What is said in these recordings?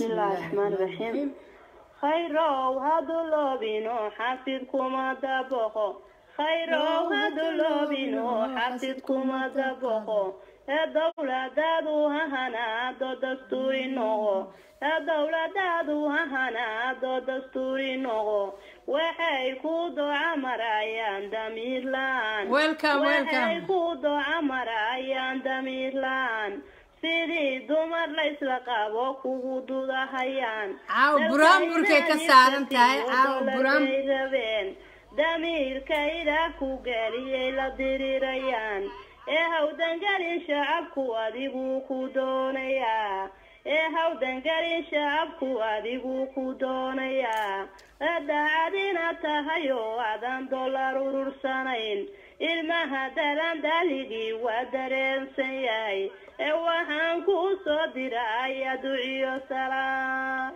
بسم الله الرحمن الرحيم khayrow hadu loobino xasid kuma dabaqo khayrow hadu loobino xasid kuma dabaqo ee dowladaadu ha hanaado dastuuri noqo ee dowladaadu ha hanaado dastuuri noqo waxay ku doca marayaan damiir la-aan Welcome, welcome. waxay ku doca marayaan damiir la-aan sidii dumar la isla qabo kugu dudahayaan Caawa buraanburkay ka saaran tahay, caawa buraan- Dalkay rabeen damiirkayda ku geliyay la dirirayaan ee hawdangelin shacabku adigu ku doonayaa ee hawdangelin shacabku adigu ku doonayaa ee daacadina tahay oo aadan dollar urursanayn ilmaha dalan daligii waa dareensan yahay ee waxaan ku soo diraya duciyo salaam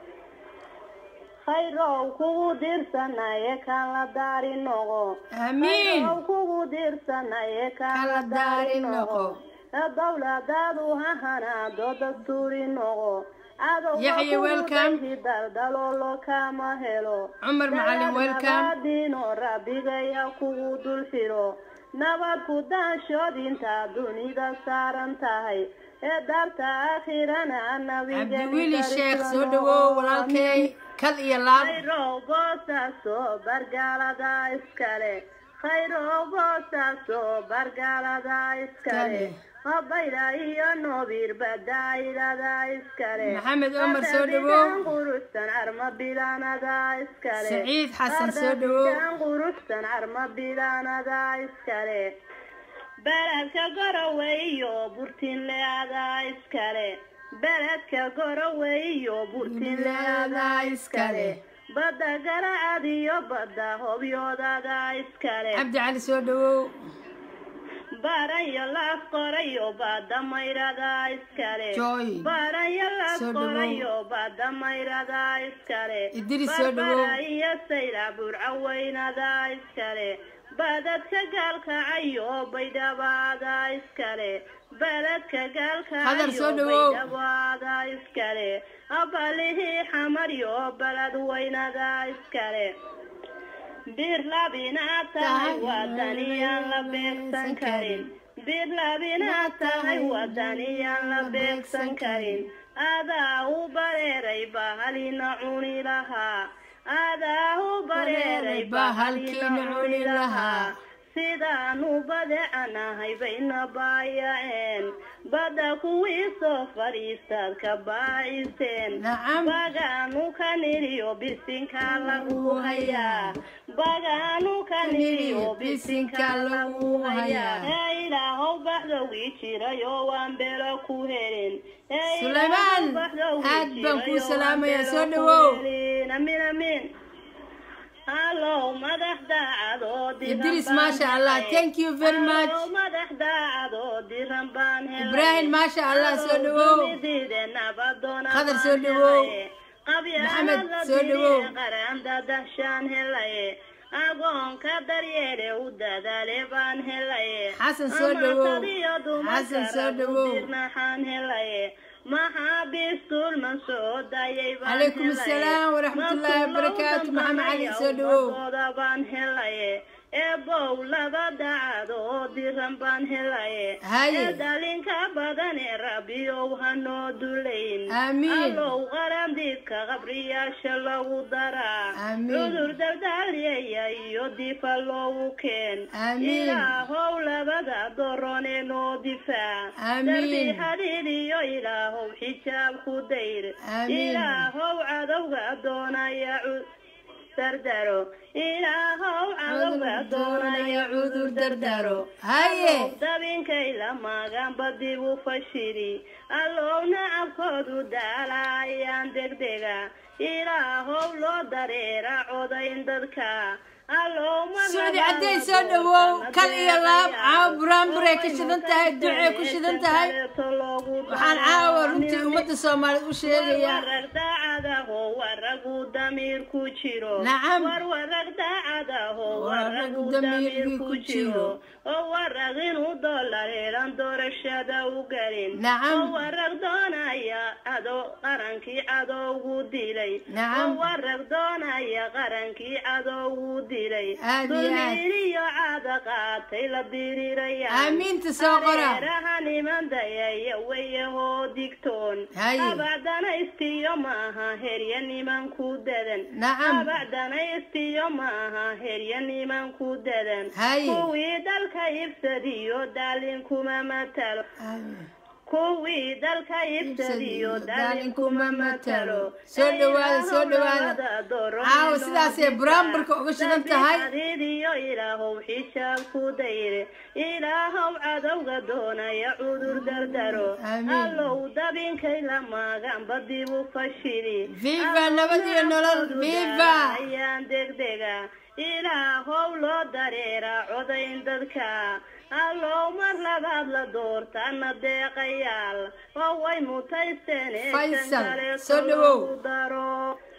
khayrow kugu dirsanaye kan la daari noqo Amiin. khayrow kugu dirsanaye kan Kan la la daari daari noqo noqo. ee dowladaadu ha hanaado dastuuri noqo adowga Yaxya, kugu welcome. dayhi daldaloolo kama helo Cumar Macalin, welcome. dino rabbigaya kugu dul xiro nabad ku daashood intaa dunida saaran tahay ee daarta aakhirana nabiga cabdiwili sheekh soo dhawow walaalkay kal iyo laab khayrow boosaaso bargaalada iskale khayrow boosaaso bargaalada iskale habayla iyo noobir badaayilada iskale Maxamed Omar, soo dhawow. quruxsan arma bilaanada iskale Saciid Xasan, soo dhawow. Ardaygan quruxsan arma bilaanada iskale beledka gorowe iyo burtinleada iskale beledka gorowe iyo burtinleada iskale badda garacad iyo badda hobyoodada iskale cabdi cali soo dhawow baarayo laaf qorayo badda mayrada iskale Joy. baarayo laaf Soo dhawow. qorayo badda mayrada iskale Idris, soo dhawow. Barbara iyo sayla burcaweynada iskale badadka gaalkacayo baydhabaada iskale beledka Hadar, soo gaalkacayo dhawow. baydhabaada iskale abalihii xamaryo beled weynada iskale bir labinaad tahay wadaniyaan la beegsan karin bir labinaad tahay wadaniyaan la beegsan karin adaa u bareeray bahalina cuni lahaa adaa u bareeray bahalina cuni lahaa sidaanu badecanahay bayna baayaceen badda kuwii soo fadhiistaad ka baaciseen Nacam. bagaanu ka niriyo bisinka lagu hayaa bagaanu ka niriyo bisinka lagu hayaa ee ilaahow baxdowgii jiray oo waan belo ku helin Ee Sulaymaan, ilaahow baxdowgii aad baan kuu jiray oo waan salaamayaa, belo soo ku dhawow. helin. amiin amiin hallow madax daacad oo diran idris baan maasha allah helay. thank you very much Hallow madax daacad oo diran baan helay. Ibrahim, maasha Allah, soo dhawow. Dunidayda nabadoona Qadar, baan soo dhawow. helay. Qabyaalad Maxamed, la soo diriye dhawow. qaranda dashaan helay. agoonka daryeele u dadaale baan helay Xasan, soo dhawow. Amaantadiyo dumarka Xasan, soo rag u dhawow. dirnaxaan helay maxaabiistul man soo dayay baan Calaykum helay. assalaam waraxmatullaahi Masuulow wabarakaatu. Maxamed Cali, dambanaya soo dhawow. ummadooda baan helay eebow laba dacad oo diran baan helay Haye. ee dhalinka badan ee rabbiyow hanoo dulayn Amiin. allow qarandiidka qabriyaasha lagu daraa Amiin. cudur daldaalyaya iyo difa loogu keen Amiin. ilaahow labada doron ee noo difaac Amiin. darbi xadiid iyo ilaahow xijaab ku dayr Amiin. ilaahow cadowga doonaya cu- dardaro ilaahow cadowga doonaya cudur dardaro haye dabinkay la maaganba dib u fashiri allow nacabkoodu daalayaan degdega ilaahow loo dareera codayn dadka allow sucdi cadday soo dhawow kal iyo laab caawa buraanburay ka shidan tahay ducay ku shidan tahay loogu waxaan caawa runtii ummadda soomaaliyeed u sheegayaa warwarag daacadaho waragu damiir ku jiro Nacam. warwarag daacadaho Waragu waragu damiir damiir ku ku jiro. jiro oo warag inuu dolareelan doorashada u gelin Nacam. oo warag doonaya ado qarankii cadowgu dilay Nacam. oo warag doonaya qarankii cadowgu dilay Aad iyo aad. dulmiiriyo caada qaatay la diriraya aamiinta soo qora hareeraha niman dayaya weyahoo digtoon Haye. abacdanaystiyo maaha herya niman ku dadan Nacam. abacdanaystiyo maaha herya niman ku dadan Haye. kuwii dalka ibsadiyo daalin kuma matalo kuwii dalka ibsadiyo daalin kuma matalo soo dhawaada soo dhawaada caawa sidaasay buraamburka uga shidan tahay adiidiyo ilaahow xijaab ku dayre ilaahow cadowga doonaya cudur dardaro Amiin. allow dabinkay la maaganba dib u fashili Viva nabad iyo nolol, viva! ayaan degdega ilaahow loo dareera codayn dadka allow mar labaad la doortana deeqayaal oo way mutaysteen ee Faysal, kan kale soo dhawow. lagu daro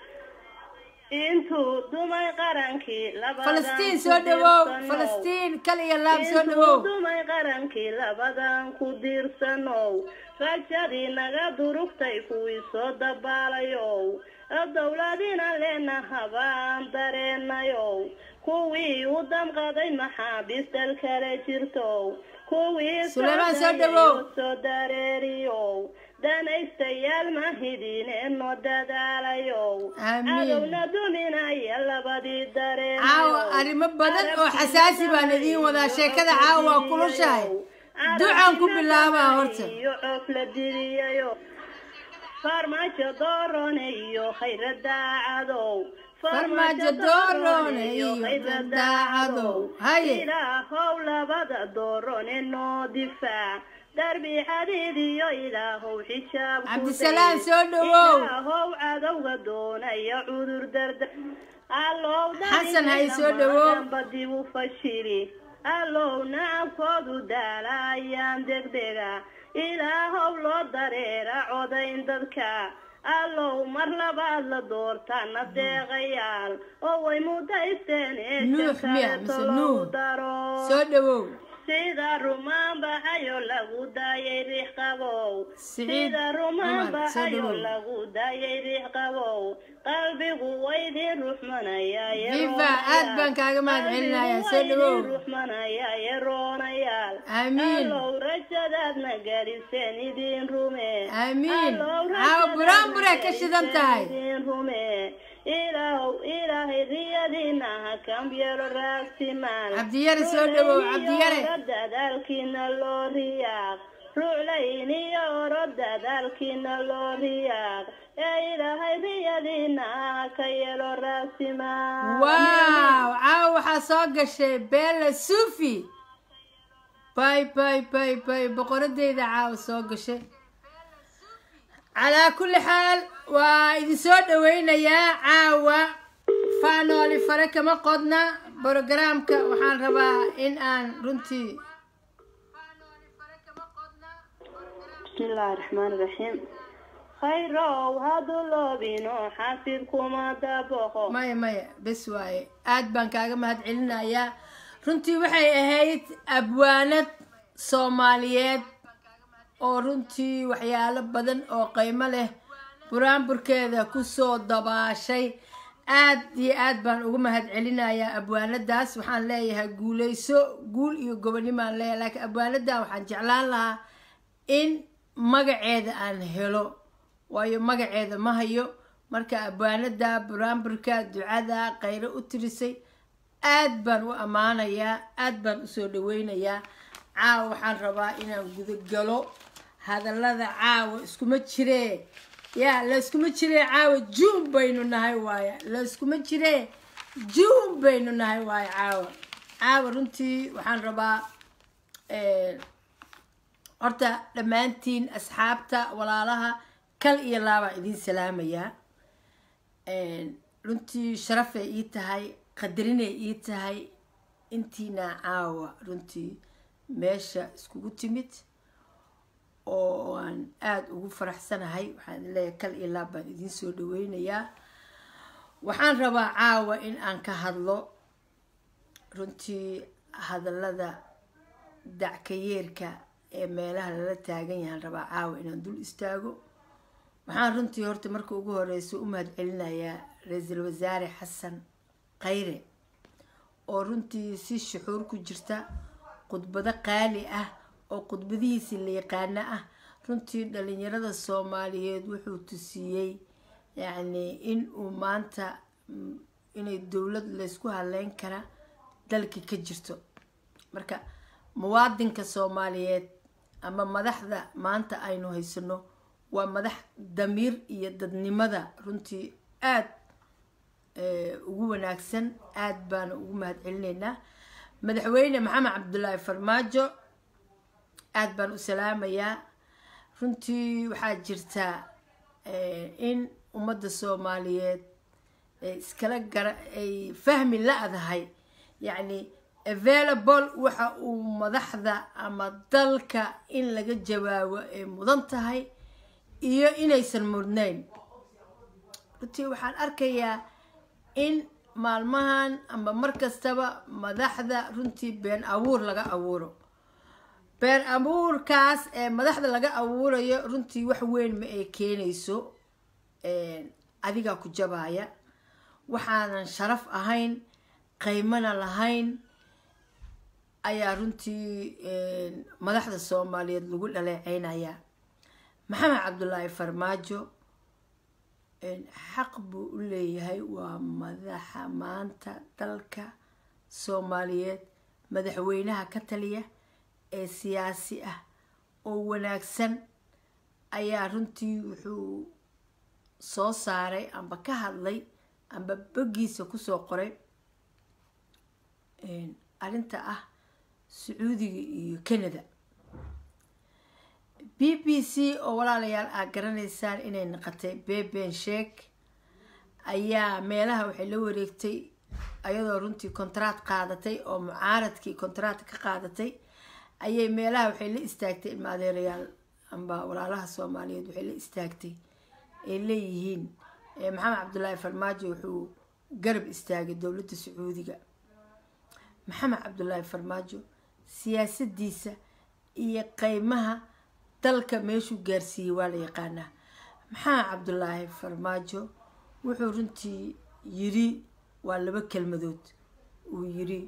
intuu dumay qarankii labadan falastiin ku soo dhawow diirsanow. falastiin kal iyo laab soo intuu dhawow dumay qarankii labadan ku diirsanow rajadii naga durugtay kuwii soo dabaalayow dowladina leena habaan dareenayow kuwii u damqaday maxaabiis dal kale jirtow kuwii Suleymaan soo socday dhawow. oo soo dareeriyow danaystayaal mahidine noo dadaalayow Amiin. cadowna duminaya labadii dareen caawa arrimo badan oo xasaasi baan idiin wadaa sheekada caawa waa kulushahay ducaan ku bilaabaa horta iyo coof la diriyayo farmaajo doorone iyo khayra daacadow Farmaajo doorone iyo khayra daacadow. Haye. ilaahow labada doorone noo difaac darbi xadiid iyo ilaahow xijaab ku Cabdisalaam day. soo dhawow. ilaahow cadowga doonaya cudur darda allow Xasan hay soo dhawow. daba dib u fashili allow nacabkoodu daala ayaan degdega ilaahow loo dareera codayn dadka allow mar labaad la doortana deeqayaal oo way mudaysteen ee Nuux shan miya kaleeto mise loogu Nuux? daro soo dhawow sida rumaan baxayo lagu daayay riix qabow Siciid sida rumaan Cumar, soo baxayo dhawow. lagu daayay riix qabow qalbigu waydin ruxmanaya Viva, aad baan kaaga mahadcelinayaa. Soo dhawow. ruxmanaya yeroonayaal Amiin. allow rajadaadna gaadhiseen idin rume Amiin. Allow Caawa buraanburay ka shidan tahay. idin rume ilaahow ilaahay riyadiina ha kambyelo raagsimaan Cabdiyare soo dhawow, Cabdiyare. dadaalkiina loo riyaaq ruuclayn iyo oro dadaalkiina loo riyaaq ee ilaahay riyadiina ha ka yelo raagsimaan waaw caawa waxaa soo gashay bella sufi bay bay bay bay boqoradeyda caawa soo gashay calaa kulli xaal waa idin soo dhaweynayaa caawa faanooli fare kama qodna brogaraamka waxaan rabaa in aan runtii bismillaahi raxmaani raxiim khayrow haduloobino xasid kuma daboqo maya maya bes waaye aad baan kaaga mahad celinayaa runtii waxay ahayd abwaanad soomaaliyeed oo runtii waxyaalo badan oo qiimo leh buraanburkeeda kusoo dabaashay aad iyo aad baan uga mahad celinayaa abwaanadaas waxaan leeyahay guuleyso guul iyo gobonimaan leeyahay laakiin abwaanadan waxaan jeclaan lahaa in magaceeda aan helo waayo magaceeda ma hayo marka abwaanada buraanburka ducada khayro u tirisay aad baan u ammaanayaa aad baan usoo dhaweynayaa caawa waxaan rabaa inaan gudagalo hadallada caawa iskuma jiree ya layskuma jiree caawa juun baynu nahay waaya layskuma jiree juun baynu nahay waaya caawa caawa runtii waxaan rabaa horta dhammaantiin asxaabta walaalaha kal iyo laabaa idiin salaamayaa runtii sharafay ii tahay qadarinay ii tahay intiina caawa runtii meesha iskugu timid oo aan aada ugu faraxsanahay waxaan idin leeyahay kal iyo laab baan idiin soo dhaweynayaa waxaan rabaa caawa in aan ka hadlo runtii hadallada dackayeerka ee meelaha lala taagan yahaan rabaa caawa inaan dul istaago waxaan runtii horta marka ugu horeysa u mahad celinayaa ra-iisul wasaare xasan khayre oo runtii si shuxuur ku jirta khudbado qaali ah oo khudbadihiisii la yaqaano ah runtii dhalinyarada soomaaliyeed wuxuu tusiiyey yacni in uu maanta inay dowlad laysku haleyn kara dalka ka jirto marka muwaadinka soomaaliyeed ama madaxda maanta aynu haysano waa madax damiir iyo dadnimada runtii aada ugu wanaagsan aada baana ugu mahad celinaynaa madaxweyne maxamed cabdulaahi farmaajo aada baan u salaamayaa runtii waxaa jirtaa in ummadda soomaaliyeed iskala gara ay fahmi la-dahay yacni available waxa uu madaxda ama dalka in laga jawaabo ay mudan tahay iyo inaysan mudnayn runtii waxaan arkayaa in maalmahan ama mar kastaba madaxda runtii been abuur laga abuuro been abuurkaas ee madaxda laga abuurayo runtii wax weyn ma ay keenayso adigaa ku jabaaya waxaanan sharaf ahayn qaymana lahayn ayaa runtii madaxda soomaaliyeed lagu dhaleeceynayaa maxamed cabdulaahi farmaajo xaq buu u leeyahay waa madaxa maanta dalka soomaaliyeed madaxweynaha ka taliya ee siyaasi ah oo wanaagsan ayaa runtii wuxuu soo saaray amba ka hadlay amba boggiisa kusoo qoray arrinta ah sacuudiga iyo canada b b c oo walaalayaal aad garanaysaan inay naqatay beben sheek ayaa meelaha waxay la wareegtay ayadoo runtii kontraad qaadatay oo mucaaradkii kontraad ka qaadatay ayay meelaha waxay la istaagtay ilma adeerayaal amba walaalaha soomaaliyeed waxay la istaagtay ay leeyihiin maxamed cabdulaahi farmaajo wuxuu garab istaagay dowladda sacuudiga maxamed cabdulaahi farmaajo siyaasadiisa iyo qeymaha dalka meeshuu gaarsiiyey waa la yaqaanaa maxamed cabdulaahi farmaajo wuxuu runtii yiri waa laba kelmadood uu yiri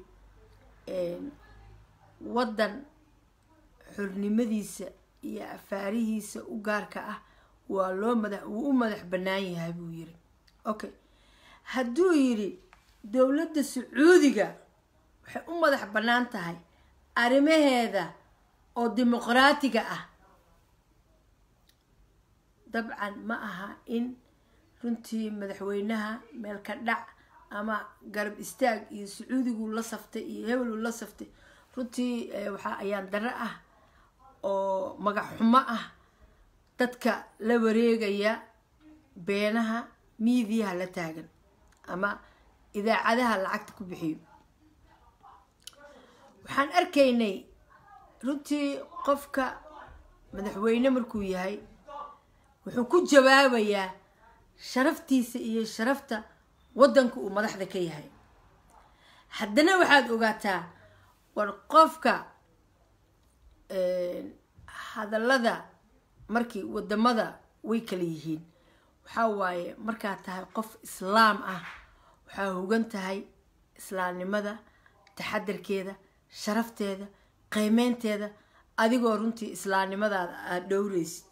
waddan xornimadiisa iyo afaarihiisa u gaarka ah waa loo madax wuu u madax bannaan yahay buu yiri okay hadduu yidhi dowladda sacuudiga waxay u madax bannaan tahay arrimaheeda oo dimuqraatiga ah dabcan ma aha in runtii madaxweynaha meel ka dhac ama garab istaag iyo sacuudigu la saftay iyo hebelu la saftay runtii waxaa ayaan daro ah oo magac xumo ah dadka la wareegaya beenaha miidiyaha la taagan ama idaacadaha lacagta ku bixiyo waxaan arkaynay runtii qofka madaxweyne markuu yahay wuxuu ku jawaabayaa sharaftiisa iyo sharafta waddanka uu madaxda ka yahay haddana waxaad ogaataa war qofka hadallada markii wadamada way kala yihiin waxaa waaye markaad tahay qof islaam ah waxaa hogan tahay islaamnimada taxadarkeeda sharafteeda qiimeynteeda adigoo runtii islaamnimadaada aada dhowreysid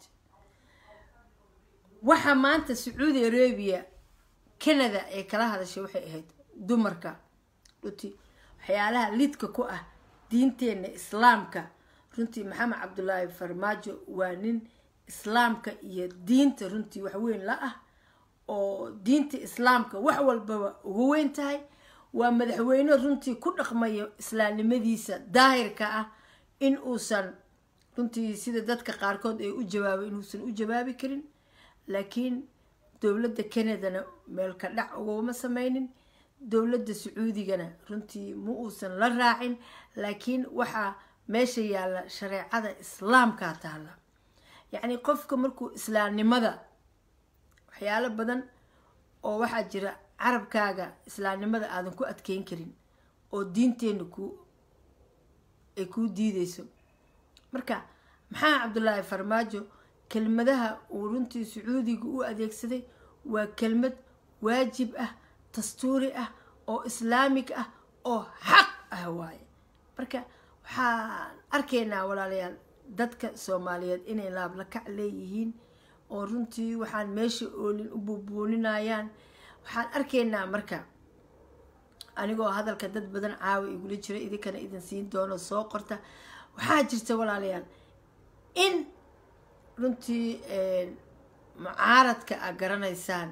waxaa maanta sacuudi arabia canada ee kala hadashay waxay ahayd dumarka runtii waxyaalaha lidka ku ah diinteenna islaamka runtii maxamed cabdulaahi farmaajo waa nin islaamka iyo diinta runtii wax weyn la ah oo diinta islaamka wax walbaba ugu weyn tahay waa madaxweyne runtii ku dhaqmayo islaamnimadiisa daahirka ah in uusan runtii sida dadka qaarkood ay u jawaabay inuusan u jawaabi karin laakiin dowladda canadana meel ka dhac uguma sameynin dowladda sacuudigana runtii ma uusan la raacin laakiin waxaa meesha yaalla shareecada islaamkaa taalla yacni qofka markuu islaamnimada waxyaalo badan oo waxaa jira carabkaaga islaamnimada aadan ku adkeyn karin oo diinteenna ku ay kuu diideyso marka maxaa cabdullaahi farmaajo kelmadaha uu runtii sacuudiga u adeegsaday waa kelmad waajib ah dastuuri ah oo islaamig ah oo xaq ah waaye marka waxaan arkaynaa walaalayaal dadka soomaaliyeed inay laablakac leeyihiin oo runtii waxaan meesha oolin u buubuuninayaan waxaan arkaynaa marka anigoo hadalka dad badan caawa igula jira idinkana idin siin doono soo qorta waxaa jirta walaalayaal in runtii mucaaradka aad garanaysaan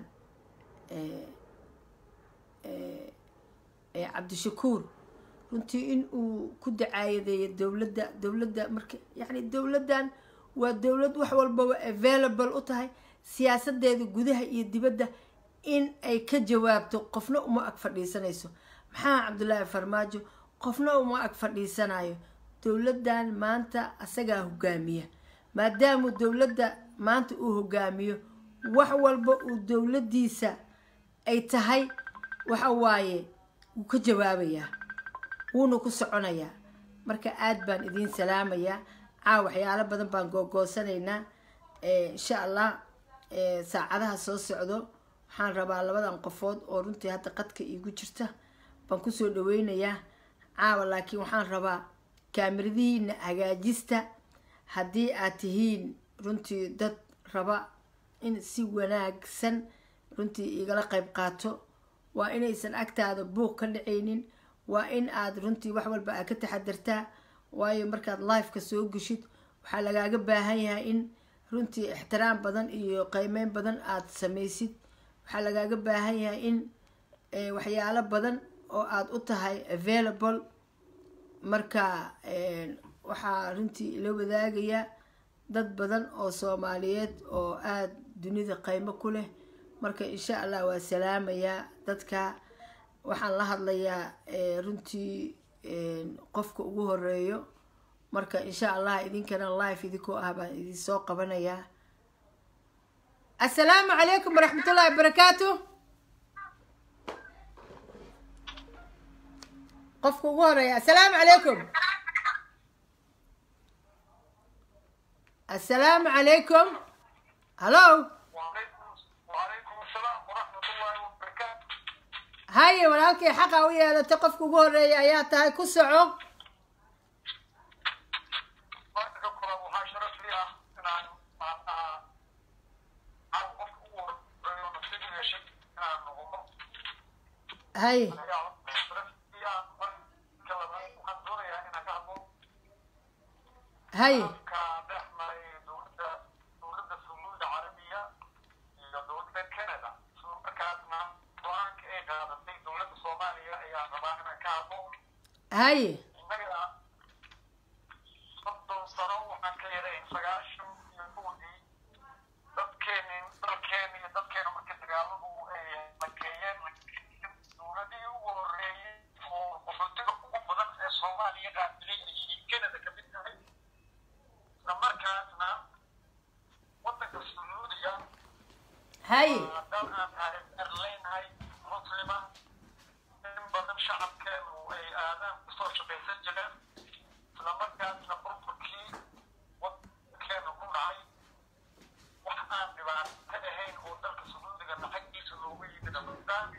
cabdishakuur runtii in uu ku dacaayadeeyo dowladda dowladda marka yacni dowladdan waa dowlad wax walbaba available u tahay siyaasadeeda gudaha iyo dibadda in ay ka jawaabto qofna uma ag fadhiisanayso maxaa cabdullaahi farmaajo qofna uma ag fadhiisanayo dowladdan maanta asagaa hogaamiya maadaamu dowladda maanta uu hogaamiyo wax walba uu dowladdiisa ay tahay waxa waaye wuu ka jawaabayaa wuuna ku soconayaa marka aad baan idiin salaamayaa caa waxyaalo badan baan googoosanaynaa insha allah saacadaha soo socdo waxaan rabaa labadan qofood oo runtii hadda qadka iigu jirta baan kusoo dhaweynayaa caawa laakiin waxaan rabaa kaamiradihiina hagaajista haddii aad tihiin runtii dad raba in si wanaagsan runtii igala qayb qaato waa inaysan agtaada buuq ka dhacaynin waa in aad runtii wax walba aad ka taxadartaa waayo markaad lifeka soo geshid waxaa lagaaga baahan yahay in runtii ixtiraam badan iyo qiimeyn badan aad samaysid waxaa lagaaga baahan yahay in waxyaalo badan oo aada u tahay available marka waxaa runtii ila wadaagaya dad badan oo soomaaliyeed oo aada dunida qiimo ku leh marka insha allah waa salaamayaa dadka waxaan la hadlayaa runtii qofka ugu horeeyo marka insha allah idinkana life idinkoo ah baan idin soo qabanayaa assalaamu calaykum waraxmatullahi wabarakaatu qofka ugu horeeya assalaamu calaykum assalaamu calaykum hallo haye walaalkii xaqa u yeelatay qofka ugu horeeya ayaa tahay ku soco haye haye haye soddon sano waxaan ka yarayn sagaashan iyo kowdii dadkeenin dalkeena iyo dadkeena marka dagaaladu ay lakeeyeen dowladihii ugu horeeyey oo qaxootiga ugu badan ee soomaaliya qaabilay ayay canada ka mid tahay isla markaasna waddanka sacuudiga haye waa dal aan taariikh leenahay muslima in badan shacabkeenu ay aadaan kusoo shaqaysan jireen isla markaasna burburkii waddankeena ku dhacay wax aan dhibaato ahayn oo dalka sacuudiga lacagtiisa loogu yimid amadaan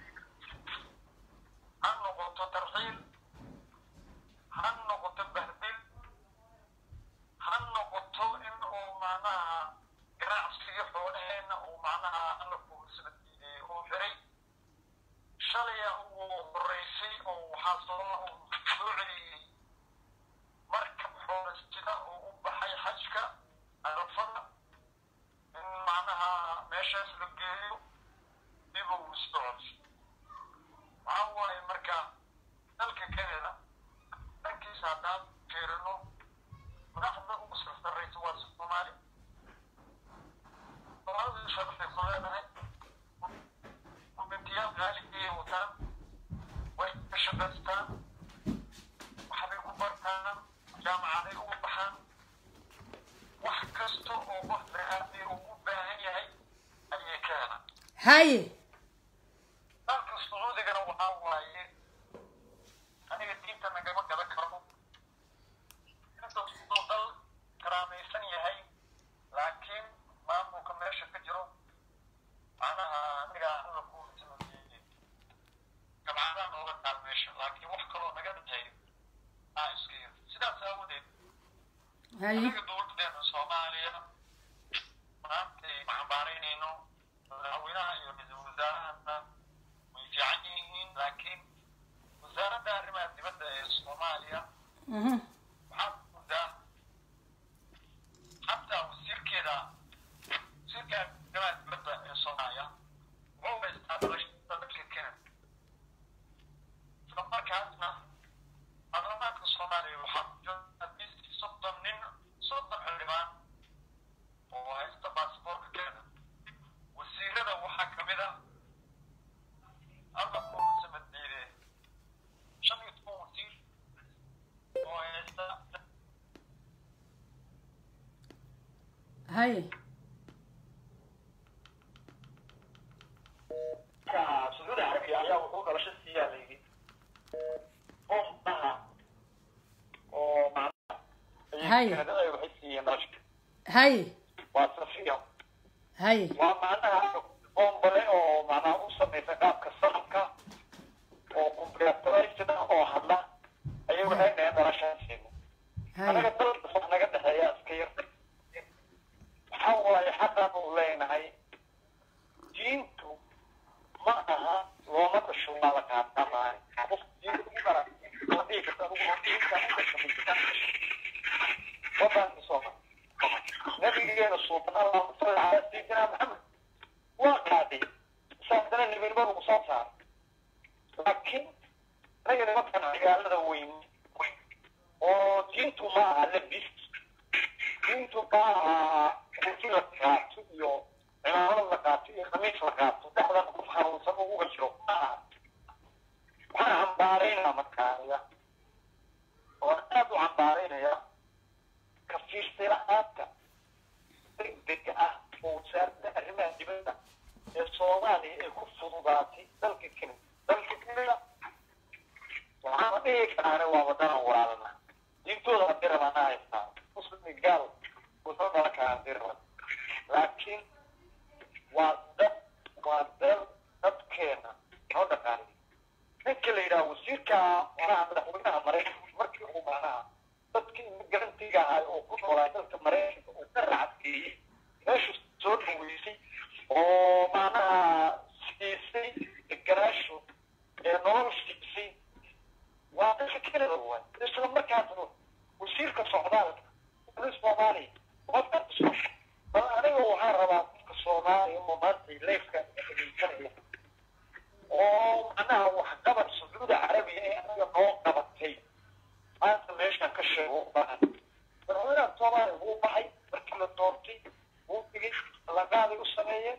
ha noqoto tarxiil ha noqoto bahdil ha noqoto in uu macnaha ganacsiga xoolaheena uu macnaha alla kuusla diideeyey oo xiray shalaya uu horeysay oo waxaa soo soo celiyey markab xoolastida oo u baxay xajka arafada in macnaha meeshaas la geeyo dib uu socod waxaa waaye marka dalka canada dhankiisa haddaan fiirino madaxda ugu sarsaraysa waa soomaali soomaalida sharafayku leedahay gubintiyaal qaaligiyay wataan way ka shaqaystaan waxbay ku bartaan jaamacaday ugu baxaan wax kasta oo qof haye dalka sacuudigana waxaa waaye aniga diinta nagama gadan karo inta uu dal karaamaysan yahay laakiin maamulka meesha ka jiro macnaha aniga alla ku tilmaamiyey gabcadaan nooga taal meesha laakiin wax kaloo naga dhintay aa iska yar sidaas aawadeed haye aniga dowladeena soomaaliya maantay maxambaaraynayno madaxweynaha iyo ra-iisul wasaarahana way fiican yihiin laakiin wasaaradda arrimaha dibadda ee soomaaliya mhm waxaa moodaa xataa wasiirkeeda wasiirka arrimaha dibadda ee soomaaliya wuxuu haystaa dalashada dalka kenya isla markaasna baarlamaanka soomaaliya waxaa ku jira at least soddon nin soddon xildhibaan oo haysta baasboorka kenya wasiirada waxaa ka mid ah alla kuusa maddiide shan iyo toban wasiir oo haysta haye sacuudi carabiya ayaa wuxuu dhalasho siiyaa la yidhi oo dhaha oo Hay. macnaha waxay siiyeen dhalasho haye waa safiya haye waa macnaha bombale oo macnaha u samaysa qaabka sanamka oo computerized ah oo hadla ayay waxay dhaheen dhalashaan siino anaga haye dalka wax naga dhexeeya iska yar waxaa waaye xaqaan u leenahay diintu ma aha looma dhasho waa la qaataa maahay qof diinta ugu dara ma dhihi karta adugu oo diinta u dhasho wadanka sooma nabigeena suuban allahuma salli calaa sayidina maxamed waa qaaday saasana nebinimo lagu soo saaray laakiin anaga nimankan magaalada weyn oo diintu ma aha labis diintu ma aha kursi la qaato iyo cimaamad la qaato iyo khamiis la qaato dhexdan qof xanuunsan oo uga jiro ma aha waxaan cambaaraynaa markaaniga oo aad u cambaaraynaya ka fiirsay la-aanta degdega ah oo wasaaradda arrimaha dibadda ee soomaaliya ay ku fududaatay dalka kenya dalka kenya waxaana dhihi karaane waa wadanan walaalana diintooda hadii rabana haystaa muslim iyo gaal wuxuu dhalan karaa hadii raban laakiin waa dad waa dal dadkeena noo dhaqaanay ninka la yidhaha wasiirka manaha madaxweynaha maraykanka markii uu macnaha dadkii imigrantiga ahay oo ku noolaa dalka maraykanka uu ka racadgeeyey meeshu soo dhaweysay oo macnaha siisay deganaashu ee nolol siisay waa dalka kenada waay isla markaasna wasiirka socdaalka wali soomaaliya qofka bal aniga waxaan rabaa qofka soomaaliya oo maanta leefka dhegeysanaya oo macnaha waxqabad sacuudi carabiya ee anaga noo qabatay maanta meeshaan ka sheego u baahan madaxweynaha soomaaliya wuu baxay markii la doortay wuu digay laqaaday u sameeyeen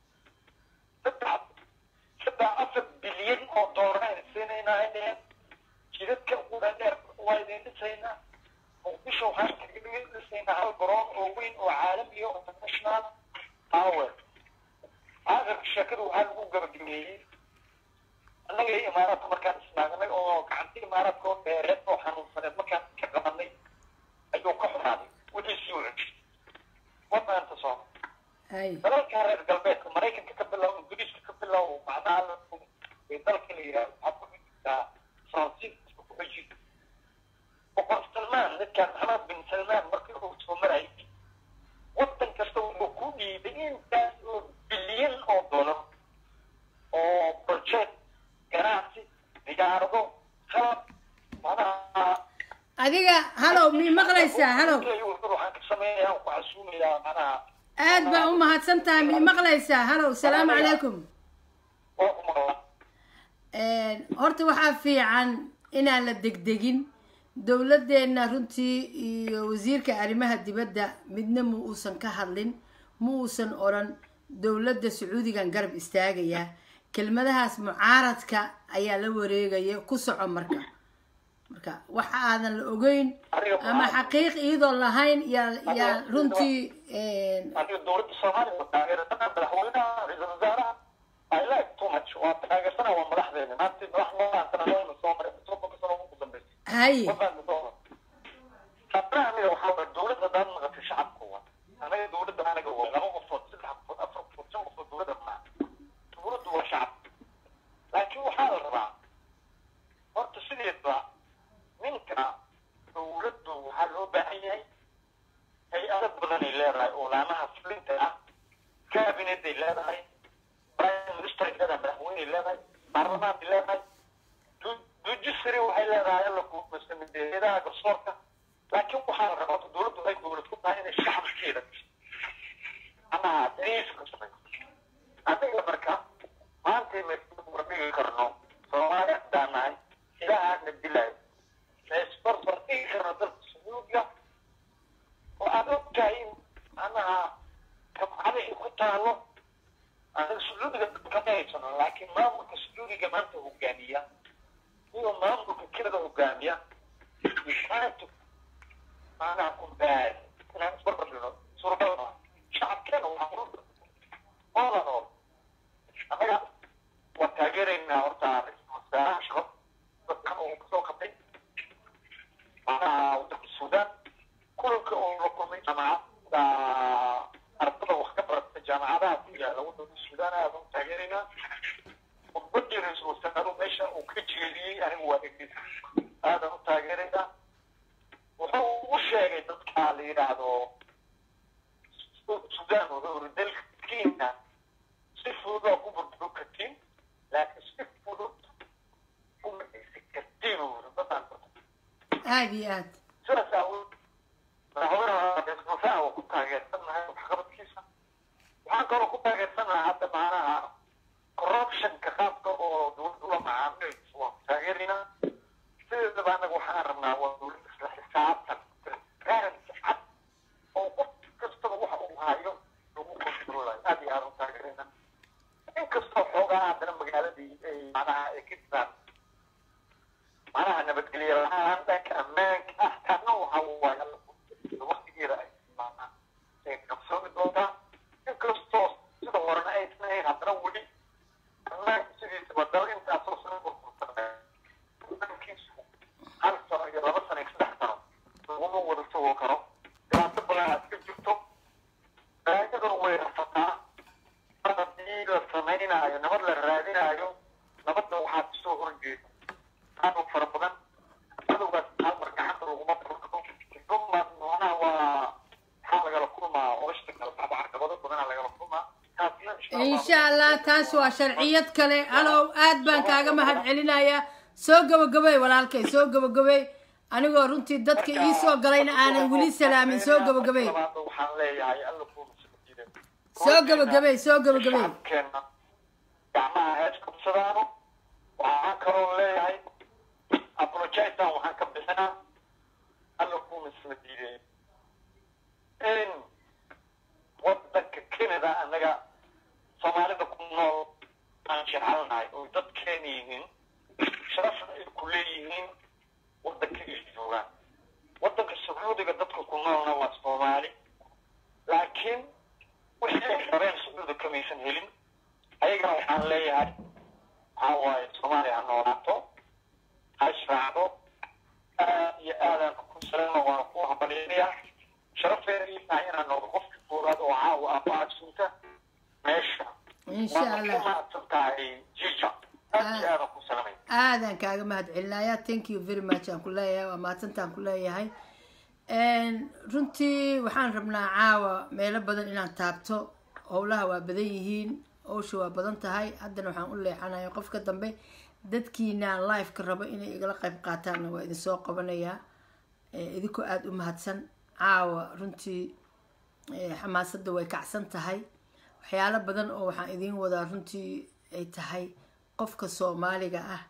saddex saddex afar bilyan oo doolar ayna siinaynaa ay dheheen jidadka uda dheer waa idin dhisaynaa muqdisho waxaan kaga dhisaynaa hal garoon oo weyn oo caalami oo international power aakhirka sheekada waxaa lagu gabagabeeyey annaga iyo imaaraadka markaan isnaagnay oo gacanta imaaraadka oo dheereed oo xanuunsaneed markaan ka qabanay ayuu ka xumaaday wixii sii wacay wadanta sooma haye dalalka reer galbeedka maraykanka ka bilow ingiriiska ka bilow macnaha la ee dalka la yidhahdo waxaa ku xijirtaa faransiiska ku xijir boqor salmaan ninkaan maxamed bin salmaan markii uu soo marayay wadan kasta wuxuu ku dhiibay intaas oo bilyan oo dolar oo project ganacsi diyaarado qalab macnaha adiga halow mi maqlaysaa halow waxaan ka samaynayaa ku casuumayaa macnaha aad baa u mahadsan tahay mi maqlaysaa halow salaamu calaykum oo ku maqla horta waxaa fiican inaan la degdegin dowladeenna runtii iyo wasiirka arrimaha dibadda midna ma uusan ka hadlin ma uusan odhan dowladda sacuudigan garab istaagayaa kelmadahaas mucaaradka ayaa la wareegaya ku soco marka marka waxa aadan la ogeyn ama xaqiiq iyadoo lahayn yaa yaa runtii aniga dowladda soomaaliya oo taageerada madaxweynaha ra-iisul wasaaraha I like too much waa taageersana waa madaxdeena maanta madax noocaasana loona soo maray soddonka sano ugu dambeysay haye wafaan soo haddana aniga waxaa waye dowladda daan naqatay shacabka wa anaga dowladda anaga wa laba qofood saddex qofood afar qofood shan qofood dowladda maa dowladdu waa shacabka laakiin waxaa la rabaa horta sideedba ninka dowladdu waxaa loo baahan yahay hay-ado badanay leedahay oo laamaha fulinta ah cabineday leedahay prime minister leedahay madaxweyney leedahay baarlamaanay leedahay judiciary waxay leedahay alla kumasamideedaha garsoorka laakiin waxaa la rabaa dowladdu ay dowlad ku tahay inay shacabkeeda ama dariiska shaqayso adiga marka maanta ma dhigi karno soomaali haddaan nahay ilaahaana dilaayo laisbarbar dhigi karno dalka sacuudiga oo aad ogtahay in anaha kabcada ay ku taalo anaga sacuudiga kama haysano laakiin maamulka sacuudiga maanta hogaamiya iyo maamulka kirada hogaamiya isaantu maanaha ku baad inaan isbarbar dhino suuragal maa shacabkeena waa oola nool anaga waa taageeraynaa horta ra-iisul wasaaraha shaqo dadkan uu kasoo qabtay macnaha wadanka suudaan kulanka uu la kulmay jaamacadda ardada wax ka barata jaamacadaha ku yaala wadanka suudaan aad u taageeraynaa khudbadii ra-iisul wasaaruhu meesha uu ka jeediyey anigu waa dhegeysa aadan u taageeraynaa wuxuu u sheegay dadka la yidhaahdo suudaan wuxuu iri dalka kenya si fudud waa ku burburi kartiin laakiin si fudud kuma dhisi kartiin uu yiri dadaan aada iyo aad sidaas aawood madaxweynaha isbuufaha waa ku taageersanahay waxqabadkiisa waxaan kaloo ku taageersanahay hadda macnaha corruptionka qaabka oo dowladda ula macaamilayso waan ku taageeraynaa sideedaba anaga waxaan rabnaa waa dowladda isla xisaabtan transparency cad oo qof kastaba waxa uu hayo lagu kontrolayo aad iyo aad u taageeraynaa inkastoo xoogaa haddana magaaladii ay macnaha ay ka jiraan macnaha nabadgelyo la-aan dhanka ammaanka ah taasna waxa waaye alla waqtigeeda ay macnaha ay qabsoomi doontaa inkastoo sida horena aysan ahayn haddana weli ammaanka sidiisaba dal intaasoo sano burbursanaya ammaankiisu hal sano iyo laba sano iyo saddex sano laguma wada sugo karo dhibaato badan aad ka jirto balaayaduna way rafataa mar haddii la samaynaayo nabad la raadinaayo nabadda waxaa kasoo horjeeda aad fara badan adowgaas hal mar gacanta laguma furkado dumar noonaha waa maxaa lagala kulmaa oshta kale waxba caqabado badanaa lagala kulmaa taasna insha allah taas waa sharciyad kale alow aad baan kaaga mahad celinayaa soo gabagabay walaalkay soo gabagabay anigoo runtii dadka ii soo galayna aanan weli salaamin soo gabagabay waxaan leeyahay alla kuumasadiida soo gabagabay soo gabagabay shacabkeenna gacmaha hees qabsadaano waxaan kaloo leeyahay apologisean waxaan ka bixinaa alla kuumasla diiday in wadanka canada annaga soomaalida ku nool aan jecelnahay oo dadkeena yihiin sharafna ay ku leeyihiin wadanka ay joogaan wadanka sacuudiga dadka ku noolna waa soomaali laakiin wixii ay rabeen sacuudi kamaysan helin ayagana waxaan leeyahay waxaa waaye soomaaliya ha noolaato ha israacdo aad iyo aadaan ku salama waan ku hambalyaynaya sharafeena ii tahay inaan noqdo qofka koowaad oo caawa ah oo agsunta meesha insha waana ku allah mahadsan tahay jija aad iyo aadaan ku salamay aadaan kaaga mahad celinaya thank you very much aan ku leeyahay waa mahadsantaan ku leeyahay runtii waxaan rabnaa caawa meelo badan inaan taabto howlaha waa badan yihiin howsha waa badan tahay haddana waxaan u leexanaya qofka dambe dadkiina liveka rabo inay igala qayb qaataanna waa idin soo qabanayaa Eh, idinkoo aada u mahadsan caawa runtii eh, xamaasadda way kacsan tahay waxyaalo badan oo waxaan idiin wadaa runtii ay tahay qofka soomaaliga ah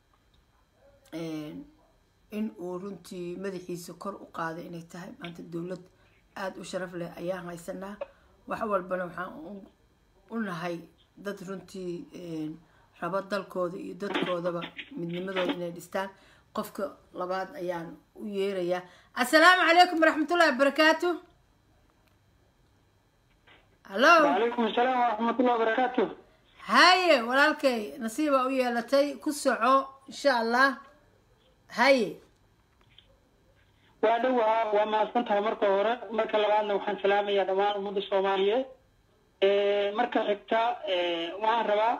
in uu runtii madaxiisa kor u qaaday inay tahay maanta dowlad aada u sharaf leh ayaan haysanaa wax walbana waxaan u- u nahay dad runtii rabo dalkooda iyo dadkoodaba midnimadooda inay dhistaan qofka labaad ayaan u yeerayaa assalaamu calaykum waraxmatullahi wabarakaatu hallo وعليكم السلام ورحمة الله وبركاته haye walaalkay nasiibaa u yeelatay ku soco insha allah haye waa dhowaa waa mahadsan tahay marka hore marka labaadna waxaan salaamayaa dhammaan ummadda soomaaliyeed marka xigta waxaan rabaa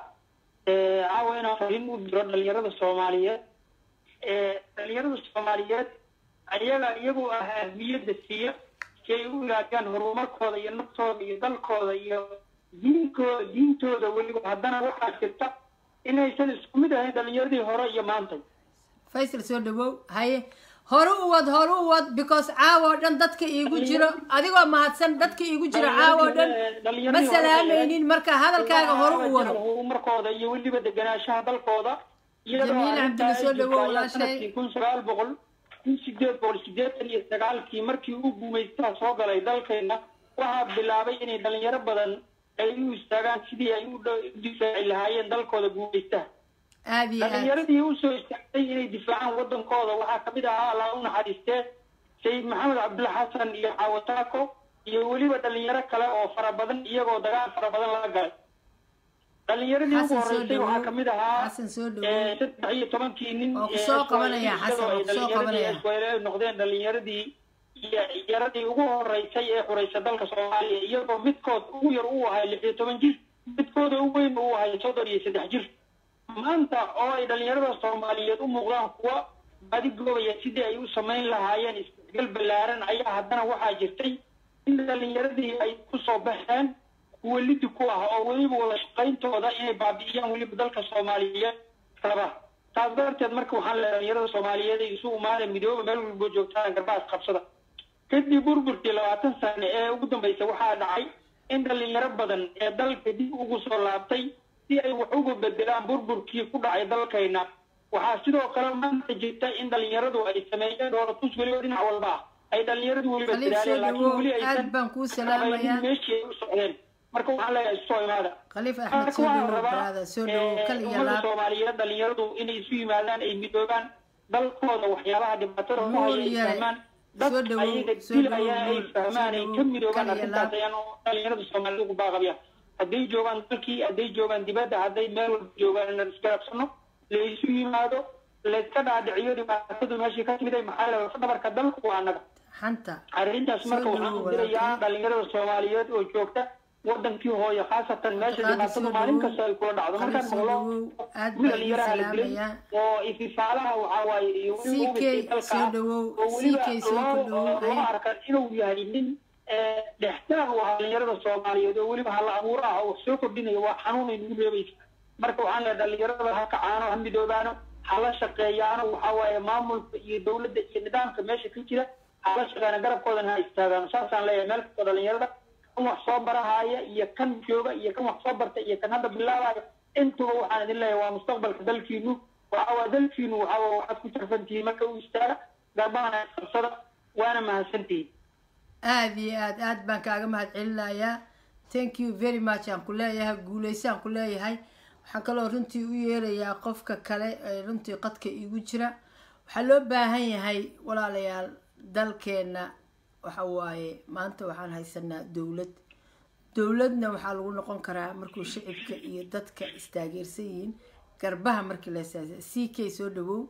caawa inaan fariin u diro dhalinyarada soomaaliyeed dhalinyarada soomaaliyeed ayaga iyagu ah ahmiyadda siiya si ay u ilaajiyaan horumarkooda iyo naftooda iyo dalkooda iyo diinkooda diintooda weliba haddana waxaa jirta inaysan isku mid ahayn dhalinyaradii hore iyo maanta faysal soo dhawow haye hore u wad hore u wad because caawa oo dhan dadka iigu jiro adigoo mahadsan dadka iigu jiro caawa oo dhan ma salaamaynin marka hadalkaaga hore u wado horumarkooda iyo weliba deganaanshaha dalkooda Jamiil Cabdille soo dhawow, walaashay. sanadkii kun sagaal boqol kun sideed boqol sideetan iyo sagaalkii markii uu guumaystaha soo galay dalkeena waxaa bilaabay inay dhalinyaro badan ay u istaagaan sidii ay u dho- u difaaci lahaayeen dalkooda guumaystaha aada iyo aad dhalinyaradii usoo istaagtay inay difaacaan wadankooda waxaa kamid ahaa allah u naxariistee sayid maxamed cabdulla xasan iyo xaawataako iyo weliba dhalinyaro kale oo fara badan iyagoo dagaal fara badan laga galay dhalinyaradii ugu Xasan soo horeysay waxaa dhawow. kamid ahaa Xasan soo dhawow. eh, saddex iyo tobankii nin Waa ku ee soo Iswaayil qabanaya, iyadoo Xasan, ay waa ku soo dhalinyaradii qabanaya. Iswaayil ay noqdeen dhalinyaradii iyo yaradii ugu horeysay ee xuraysa dalka soomaaliya iyagoo midkood ugu yar uu ahay lix iyo toban jir midkooda ugu weyn uu ahay soddon iyo saddex jir maanta oo ay dhalinyarada soomaaliyeed u muuqdaan kuwa badigoobaya sidii ay u samayn lahaayeen isdhexgal ballaaran ayaa haddana waxaa jirtay in dhalinyaradii ay kusoo baxeen kuwa lidi ku ah oo weliba wada shaqayntooda inay baabi'iyaan weliba dalka soomaaliyeed raba taas darteed marka waxaan leeyahay dhalinyarada soomaaliyeed ay isu umaada midooba meel walbo joogtaan garbaas qabsada kadib burburkii labaatan sane ee ugu dambaysa waxaa dhacay in dhalinyaro badan ee dalka dib ugu soo laabtay si ay wax uga bedelaan burburkii ku dhacay dalkayna waxaa sidoo kale maanta jirta in dhalinyaradu ay sameeyeen dhoolatus weliba dhinac walba ah ay dhalinyaradu weliba khaliif soo dadaaleen laakiin dhawow weli aad aysan baan kuu salaamayaa meeshii ay u socdeen marka waxaan leeyahay isoo imaada khaliif axmed marka soo waxaan dhawow rabaa baraada soo dhawow kal iyo ummadda laab soomaaliyeed dhalinyaradu inay isu yimaadaan ay midoobaan dalkooda waxyaabaha dhibaatada ku haya ay Nuur yare. fahmaan Soo dad dhawow, ayaga soo dilaya dhawow, ay Nuur. fahmaan Soo ay dhawow, ka midoobaan kal iyo arrintaas laab. ayaan dhalinyarada soomaaliyeed ugu baaqabya hadday joogaan dalkii hadday joogaan dibadda hadday meel walba joogaan inaan isgarabsano la isu yimaado layska dhaadhiciyo dhibaatadu meeshii ka timiday maxaa la dhabarka dalku waa annaga xanta arrintaas Soo marka dhawow, waxaan u dirayaa walaalkay. dhalinyarada soomaaliyeed oo joogta wadankii hooyo khaasatan meesha Qaadi dhibaatadu soo maalin dhawow. kasta ay kula dhacdo Qaadi markaan soo maqlo dhawow. Aad wiil baan idin dhalinyaraha la dilay salaamayaa. oo ififaalaha waxaa waaye iyo weliba CK ubadkii dalka soo ah, dhawow. oo weliba CK soo loo- ku dhawow. loo Haye. arka inuu yahay nin eh, dhextaag u ah dhalinyarada soomaaliyeed oo weliba hala abuur ah oo wax soo kordhinaya waa xanuun ay nagu reebaysa marka waxaan leeyahay dhalinyarada ha kacaano ha midoobaano hala shaqeeyaano waxaa waaye maamulka iyo dowladda iyo nidaamka meesha ka jira hala shaqeeyana garabkoodana ha istaagaano saasaan leeyahay meel kastoo dhalinyarada kan wax soo barahaya iyo kan jooga iyo kan wax soo barta iyo kan hadda bilaabaya intuba waxaan idin leeyahay waa mustaqbalka dalkiinu waxa waa dalkiinu waxa waa waxaad ku tarfantihiin marka u istaaga garbahana qabsada waana mahadsantihiin aada iyo aad aad baan kaaga mahad celinayaa thank you very much aan ku leeyahay guuleysaan ku leeyahay waxaan kaloo runtii u yeerayaa qofka kale ee runtii qadka iigu jira waxaa loo baahan yahay walaalayaal dalkeena waxa waaye maanta waxaan haysanaa dowlad dowladna waxaa lagu noqon karaa markuu shicibka iyo dadka istaageersan yihiin garbaha markii la istaagsan c k soo dhawow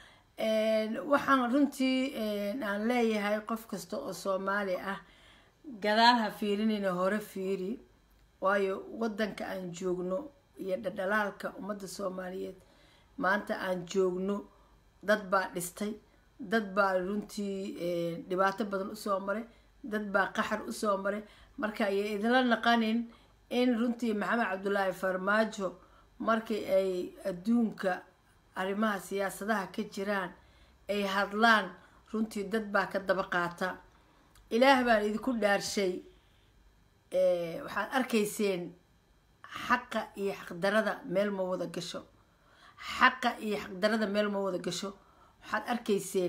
waxaan runtii aan leeyahay qof kasta oo soomaali ah gadaal ha fiirinayna hore fiiri waayo wadanka aan joogno iyo dhadhalaalka ummadda soomaaliyeed maanta aan joogno dad baa dhistay dad baa runtii dhibaato badan usoo maray dad baa qaxar usoo maray marka ayay idinla naqanin in runtii maxamed cabdulaahi farmaajo markii ay adduunka arrimaha siyaasadaha ka jiraan ay hadlaan runtii dad baa ka daba qaata ilaah baan idinku dhaarshay waxaad arkayseen xaqa iyo xaqdarada meel ma wada gasho xaqa iyo xaqdarada meel ma wada gasho waxaad arkayseen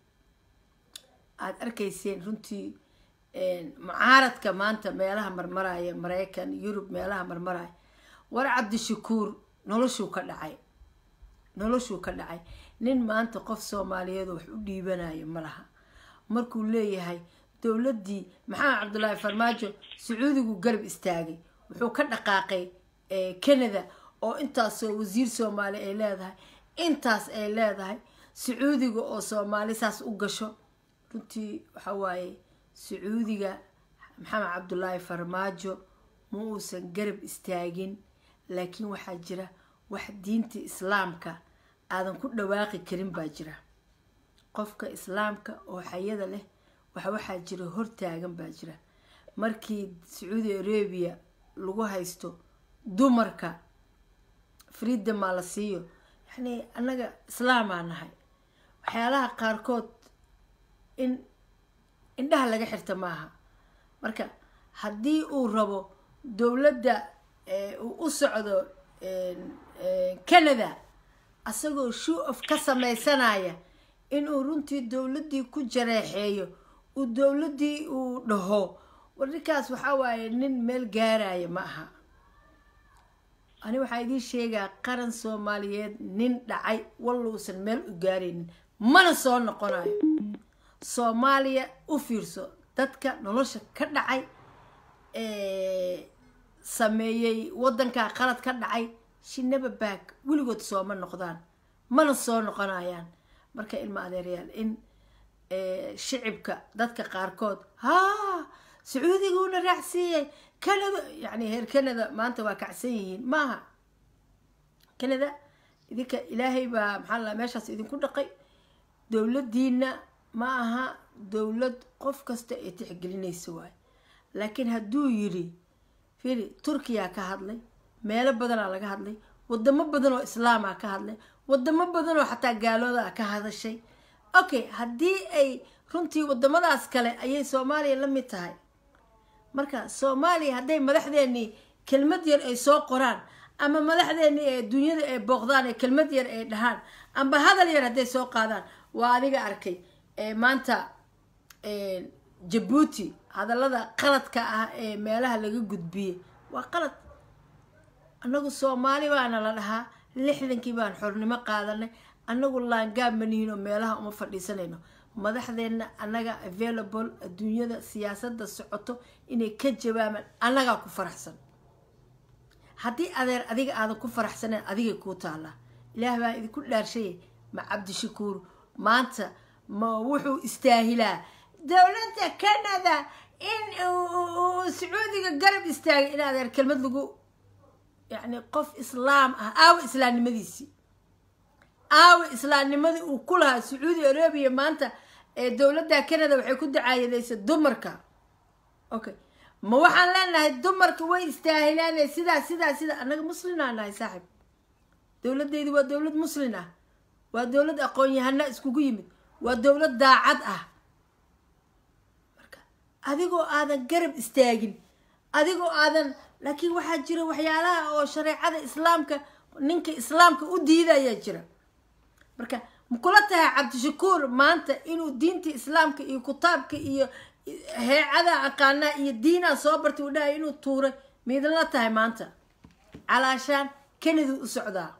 aada arkayseen runtii mucaaradka maanta meelaha marmaraya maraykan yurub meelaha marmaraya war cabdishakuur noloshuu ka dhacay noloshuu ka dhacay nin maanta qof soomaaliyeed wax u dhiibanayo ma laha markuu leeyahay dowladdii maxamed cabdulaahi farmaajo sacuudigu garab istaagay wuxuu ka dhaqaaqay canada oo intaasoo wasiir soomaali ay leedahay intaas ay leedahay sacuudiga oo soomaali saas u gasho runtii waxa waaye sacuudiga maxamed cabdulaahi farmaajo ma uusan garab istaagin laakiin waxaa jira wax diinta islaamka aadan ku dhawaaqi karin baa jira qofka islaamka oo xayada leh wax waxaa jira hortaagan baa jira markii sacuudi arabia lagu haysto dumarka freedomaa la siiyo yacni annaga islaamaa nahay waxyaalaha qaarkood in indhaha laga xirta maaha marka haddii uu rabo dowladda uu u socdo canada asagoo show of ka sameysanaya inuu runtii dowladdii ku jareexeeyo uu dowladdii uu dhaho war ninkaas waxaa waaye nin meel gaaraya ma aha ani waxaa idiin sheegaa qaran soomaaliyeed nin dhacay wallousan meel u gaaraynin mana soo noqonayo soomaaliya u fiirso dadka nolosha ka dhacay sameeyey waddankaa qalad ka dhacay shinaba baag weligood sooma noqdaan mana soo noqonayaan marka ilma adeeryaal in shicibka dadka qaarkood haa sacuudiguna raacsiiyey canada yacni reer canada maanta waa kacsan yihiin maaha canada idinka ilaahay baa maxaa la meeshaas idinku dhaqay dowladdiina ma aha dowlad qof kasta ay tixgelinaysa waayo laakiin hadduu yidhi firi turkiyaa ka hadlay meelo badanaa laga hadlay wadamo badan oo islaamaa ka hadlay wadamo badan oo xataa gaaloodaa ka hadashay okay haddii ay runtii wadamadaas kale ayay soomaaliya la mid tahay marka soomaaliya hadday madaxdeenii kelmad yar ay soo qoraan ama madaxdeenii ee dunyada ay booqdaan ee kelmad yar ay dhahaan amba hadal yar hadday soo qaadaan waa adiga arkay maanta jabuuti hadallada qaladka ah ee meelaha laga gudbiyey waa qalad annagu soomaali baana la dhahaa lixdankii baan xornimo qaadanay annagu laangaab manihiin oo meelaha uma fadhiisanayno madaxdeenna annaga available adduunyada siyaasadda socoto inay ka jawaabaan annagaa ku faraxsan haddii adeer adiga aadan ku faraxsaneen adigay kuu taallaa ilaah baa idinku dhaarshayay ma cabdishakuur maanta ma wuxuu istaahilaa dowladda canada in uu sacuudiga garab istaagay in adeer kelmad lagu yacni qof islaam ah aawa islaamnimadiisii aawa islaamnimadii uu ku lahaa sacuudi arabia maanta ee dowladda canada waxay ku dacaayadaysa dumarka okay ma waxaan leenahay dumarka way istaahilaan sidaa sidaa sidaa annaga muslimaa nahay saaxib dowladeydi waa dowlad muslin ah waa dowlad aqoon-yahana iskugu yimid waa dowlad daacad ah marka adigoo aadan garab istaagin adigoo aadan laakiin waxaa jira waxyaalaha oo shareecada islaamka ninka islaamka u diidayaa jira marka makula tahay cabdishakuur maanta inuu diinta islaamka iyo kitaabka iyo heecada aqaanaa iyo diinaa soo bartay uu dhahay inuu tuuray miidla tahay maanta calaashaan kanada u socdaa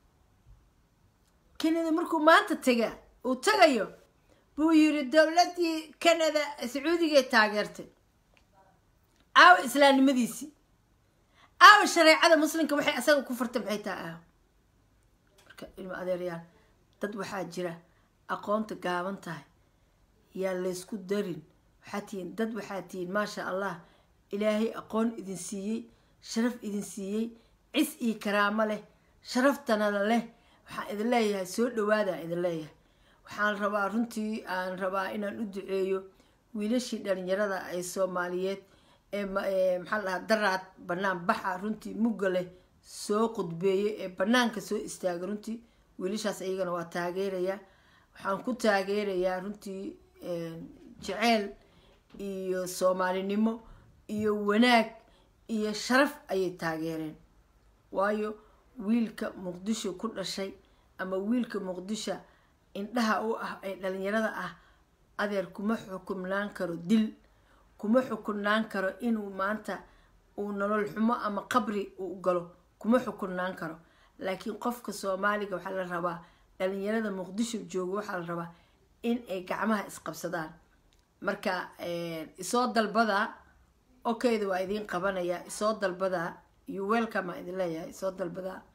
kanada markuu maanta tega uu tagayo buu yiri dowladii canada sacuudigay taageertay aawa islaamnimadiisii aawa shareecada muslimka waxay asaga ku fartay maxay tahay aaw marka ilmo adeeryaal dad waxaa jira aqoonta gaaban tahay yaa laysku darin waxaa tihiin dad waxaa tihiin maasha allah ilaahay aqoon idin siiyey sharaf idin siiyey cis iyo karaamo leh sharaftanada leh waxaan idin leeyahay soo dhawaadaan idin leeyahay waxaan rabaa runtii aan rabaa inaan u duceeyo wiilashii dhalinyarada ay soomaaliyeed ee maxaa la dhahaa daraad banaan baxa runtii mugga leh soo qudbeeyey ee banaanka soo istaaga runtii wiilashaas iyagana waa taageerayaa waxaan ku taageerayaa runtii jeceyl iyo soomaalinimo iyo wanaag iyo sharaf ayay taageereen waayo wiilka muqdisho ku dhashay ama wiilka muqdisho indhaha u ah ee dhalinyarada ah adeer kuma xukumnaan karo dil kuma xukunnaan karo inuu maanta uu nolol xumo ama qabri uu galo kuma xukunnaan karo laakiin qofka soomaaliga waxaa la rabaa dhalinyarada muqdisho jooga waxaa la rabaa in ay gacmaha isqabsadaan marka isoo dalbadaa okeyda waa idiin qabanayaa isoo dalbadaa iyo welcome aa idin leeyahay isoo dalbadaa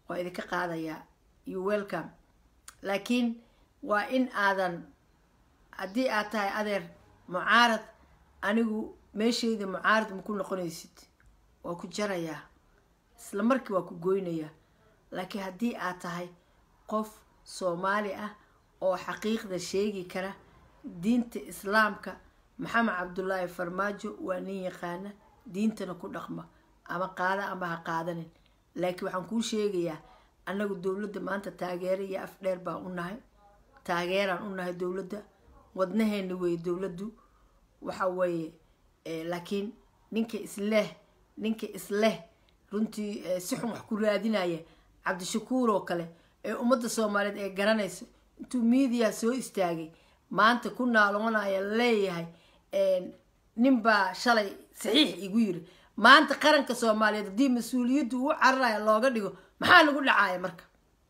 waa idinka qaadayaa you welcome laakiin waa in aadan haddii aad tahay adeer mucaarad anigu meeshayda mucaarad ma ku noqonaysid waa ku jarayaa isla markii waa ku goynayaa laakiin haddii aad tahay qof soomaali ah oo xaqiiqda sheegi kara diinta islaamka maxamed cabdulaahi farmaajo waa nin yaqaana diintana ku dhaqma ama qaada ama ha qaadanin laakiin waxaan kuu sheegayaa annagu dowladda maanta taageera iyo afdheer baan u nahay taageeraan u nahay dowladda wadnaheena weeye dowladdu waxa weeye laakiin ninka isleh ninka isleh runtii si xun wax ku raadinaya cabdishakuur oo kale ee ummadda soomaaliyeed ee garanayso intuu miidiya soo istaagay maanta ku naaloonaya leeyahay ninbaa shalay saxiix igu yiri maanta qaranka soomaaliyeed haddii mas-uuliyaddu uu cararaya looga dhigo maxaa nagu dhacaya marka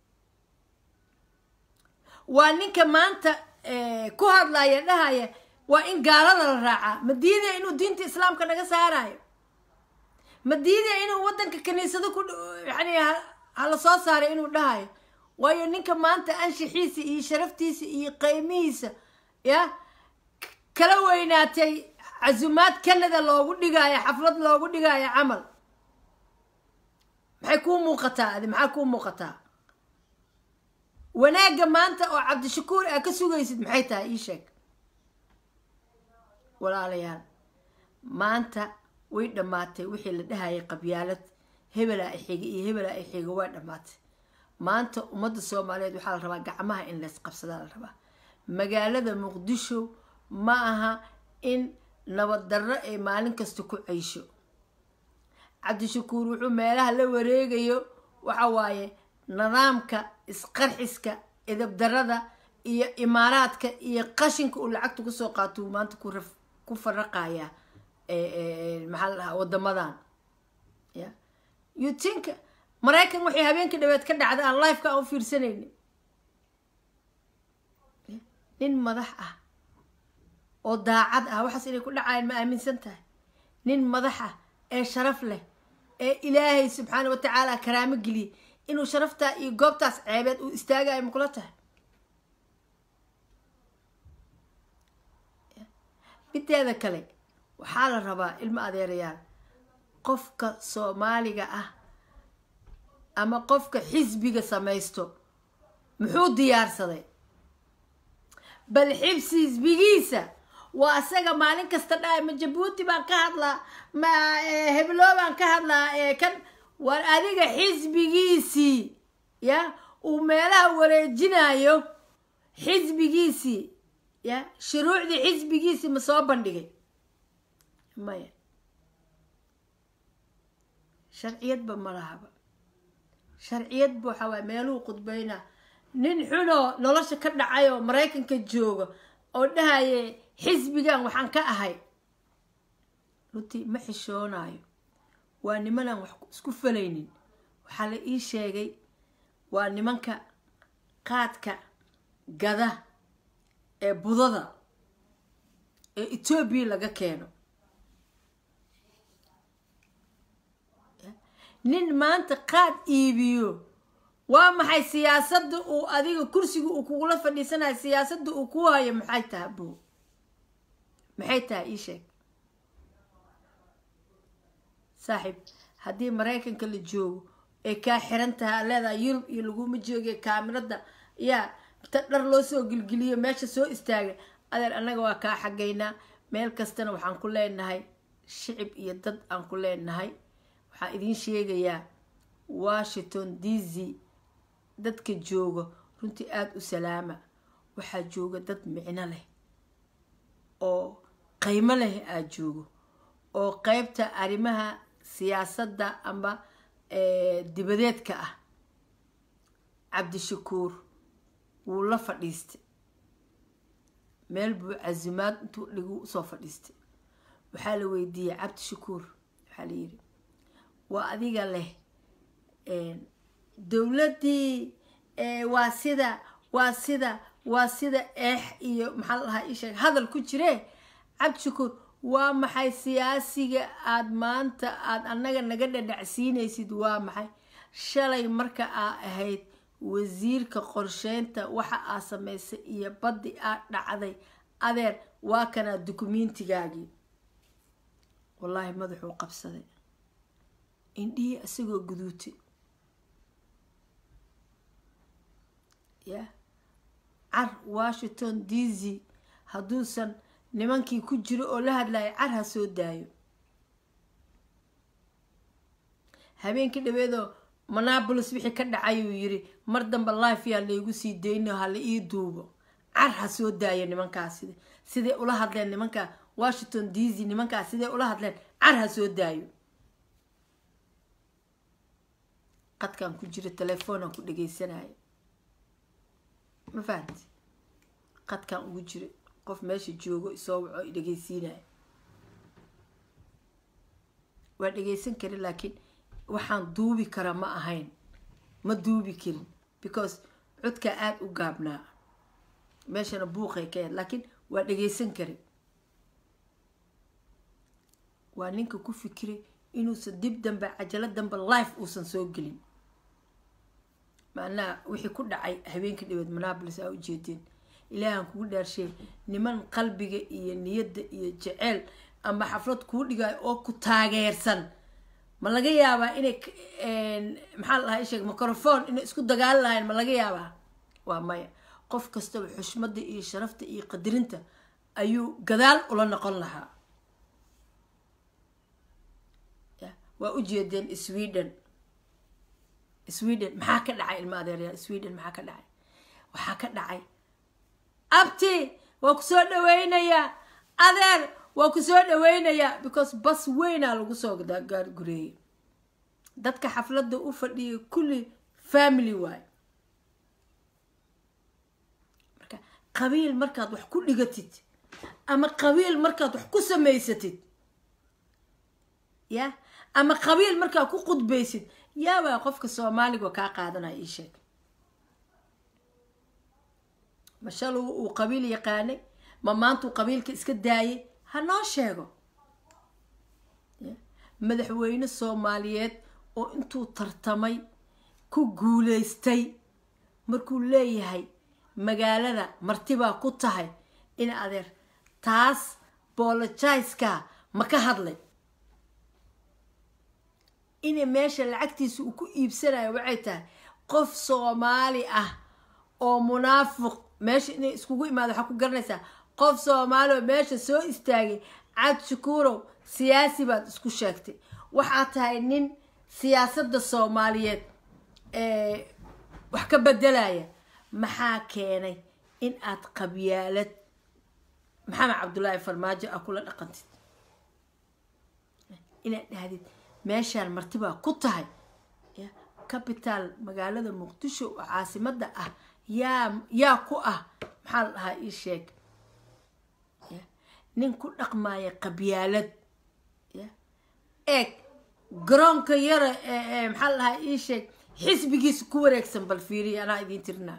waa ninka maanta ku hadlaya dhahaya waa in gaalada la raacaa ma diidaya inuu diinta islaamka naga saarayo ma diidaya inuu wadanka kaniisado ku yani hala soo saaray inuu dhahayo waayo ninka maanta anshixiisa iyo sharaftiisa iyo qeymihiisa ya kala weynaatay casumaad canada loogu dhigaayo xaflad loogu dhigaayo camal maxay kuu muuqataa adi maxaa kuu muuqataa wanaagga maanta oo cabdishakuur aa ka sugaysid maxay tahay ii sheeg walaalayaal maanta way dhammaatay wixii la dhahayay qabyaalad hebelaa ixiga iyo hebelaa ixiga waa dhammaatay maanta ummadda soomaaliyeed waxaa la rabaa gacmaha in laysqabsadaa la rabaa magaalada muqdisho ma aha in nabad darro ay maalin kasta ku ceysho cabdishakuur wuxuu meelaha la wareegayo waxa waaye nidaamka isqarxiska idabdarada iyo imaaraadka iyo qashinka uu lacagta kusoo qaatou maanta ku faraqaya maxaa la dhahaa wadamadan ya yutinka maraykan waxay habeenka dhaweed ka dhacda aan lifeka aan u fiirsanayni nin madax ah oo daacad ah waxaas inay ku dhacayaan ma aaminsan tahay nin madax ah ee sharaf leh ee ilaahay subxaana wa tacaala karaamo geliyay inuu sharaftaa iyo goobtaas ceebeed uu istaagayo makula tahay mideeda kale waxaa la rabaa ilmo adeerayaal qofka soomaaliga ah ama qofka xisbiga samaysto muxuu diyaarsaday bal xibsi xisbigiisa waa asaga maalin kasta dhahay ma jabuuti baan ka hadlaa ma heblo baan ka hadlaa kan war adiga xisbigiisii ya uu meelaha wareejinayo xisbigiisii ya shuruucdii xisbigiisii ma soo bandhigay maya sharciyadba ma lahaba sharciyadba waxaa waay meeluhu qudbayna nin xunoo nolosha ka dhacay oo maraykanka jooga oo dhahaye xisbigan waxaan ka ahay runtii ma xishoonayo waa nimanaan wax isku falaynin waxaa la ii sheegay waa nimanka qaadka gada ee budada ee etoobiya laga keeno nin maanta qaad iibiyo waa maxay siyaasadda uu adiga kursiga uu kugula fadhiisanayo siyaasadda uu ku hayo maxay tahay bo maxay tahay ii sheeg saaxiib haddii maraykanka la joogo ay kaa xiran tahay a leedahay yurub iyo laguma joogiyo kaamirada yaa ta dhar loo soo gelgeliyo meesha soo istaaga adeer annaga waa kaa xagaynaa meel kastana waxaan ku leenahay shicib iyo dad aan ku leenahay waxaan idiin sheegayaa washington d c dadka jooga runtii aada u salaama waxaa jooga dad micno leh oo qiimo leh aada joogo oo qeybta arrimaha siyaasadda ama dibadeedka ah cabdishakuur wuu la fadhiistay meel buu casimaad intuu dhigu usoo fadhiistay waxaa la weydiiyey cabdishakuur waxaa la yidhi waa adiga leh dowladdii waa sida waa sida waa sida eex iyo maxaa la dhahaa isheeg hadal ku jiree cabdishakuur waa maxay siyaasiga aada maanta aada annaga naga dhadhacsiinaysid waa maxay shalay marka aa ahayd wasiirka qorsheynta waxa aa samaysay iyo baddi aa dhacday adeer waa kanaa dukumentigaagii wallaahi madaxuu qabsaday indhihii isagoo guduutay ya car washington d c hadduusan nimankii ku jiro oo la hadlaya car ha soo daayo habeenkii dhaweedoo monabolis wixii ka dhacay uu yiri mar dambe life yaa laygu sii dayno hala ii duubo car ha soo daayo nimankaas sida siday ula hadleen nimanka washington d c nimankaas siday ula hadleen car ha soo daayo qadkan ku jira telefoonaan ku dhagaysanayo ma fahanti qadkan ugu jira qof meesha joogo isoo waco i dhagaysiinayo waa dhagaysan karin laakiin waxaan duubi karaa ma ahayn ma duubi karin because codkaa aada u gaabnaa meeshana buuqay ka yahed laakiin waa dhagaysan karin waa ninka ku fikiray inuusan dib dambe cajalo dambe life uusan soo gelin macnaha wixii ku dhacay habeenka dhaweed monabolis aa ujeedeen ilaahan kugu dhaarsheey niman qalbiga iyo niyadda iyo jeceyl ama xaflad kuu dhigayo oo ku taageersan ma laga yaabaa inay maxaa la dhahaa isheeg microphone inay isku dagaali lahayn ma laga yaabaa waa maya qof kastaba xushmadda iyo sharafta iyo qadirinta ayuu gadaal ula noqon lahaa waa ujeedeen sweden sweden maxaa ka dhacay ilma adeeryaal sweden maxaa ka dhacay waxaa ka dhacay abti waa kusoo dhaweynayaa adeer waa kusoo dhaweynayaa because bas weynaa lagu soo gaargureeyay dadka xafladda u fadhiyay kulli family waay marka qabiil markaad wax ku dhigatid ama qabiil markaad wax ku samaysatid ya ama qabiil markaad ku qudbaysid yaabaa qofka soomaaliga kaa qaadanaya ii sheeg ma shal uu qabiil yaqaanay ma maantuu qabiilka iska daayay ha noo sheego madaxweyne soomaaliyeed oo intuu tartamay ku guuleystay markuu leeyahay magaalada martibaa ku tahay in adeer taas boolojaiska ma ka hadlay ina meesha lacagtiisa uu ku iibsanayo waxay tahay qof soomaali ah oo munaafiq meesha inay iskugu imaado waxaa ku garanaysaa qof soomaali oo meesha soo istaagay cad shukuurow siyaasi baad isku sheegtay waxaad tahay nin siyaasadda soomaaliyeed wax ka bedelaya maxaa keenay in aad qabyaalad maxamed cabdullaahi farmaajo a kula dhaqantid inaad dhahdid meeshaan martibaa ku tahay capital magaalada muqdisho oo caasimada ah yaa yaa ku ah maxaa la dhahaa ii sheeg nin ku dhaqmaya qabyaalad eeg garoonka yara maxaa la dhahaa ii sheeg xisbigiisa ku wareegsan bal fiiriya anaa idiin tirinaa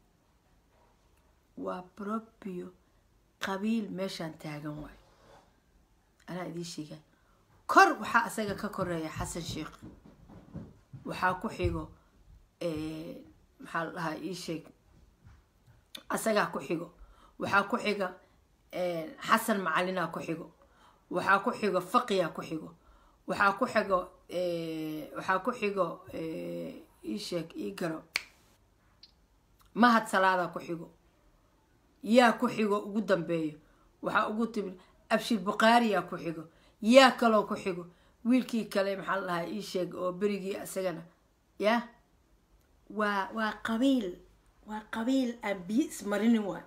waa probio qabiil meeshaan taagan waayo anaa idiin sheegaa kor waxaa isaga ka koreeya xasan sheekh waxaa ku xigo maxaa la dhahaa ii sheeg asagaa ku xigo waxaa ku xiga xasan macalinaa ku xigo waxaa ku xigo faqiyaa ku xigo waxaa ku xigo waxaa ku xigo ii sheeg ii garo mahad salaadaa ku xigo yaa ku xigo ugu dambeeyo waxaa ugu timid abshir bukhaariyaa ku xigo yaa kaloo ku xigo wiilkii kale maxaa la dhahaa ii sheeg oo berigii isagana yah waa waa qabiil waa qabiil aan biyo ismarinin waay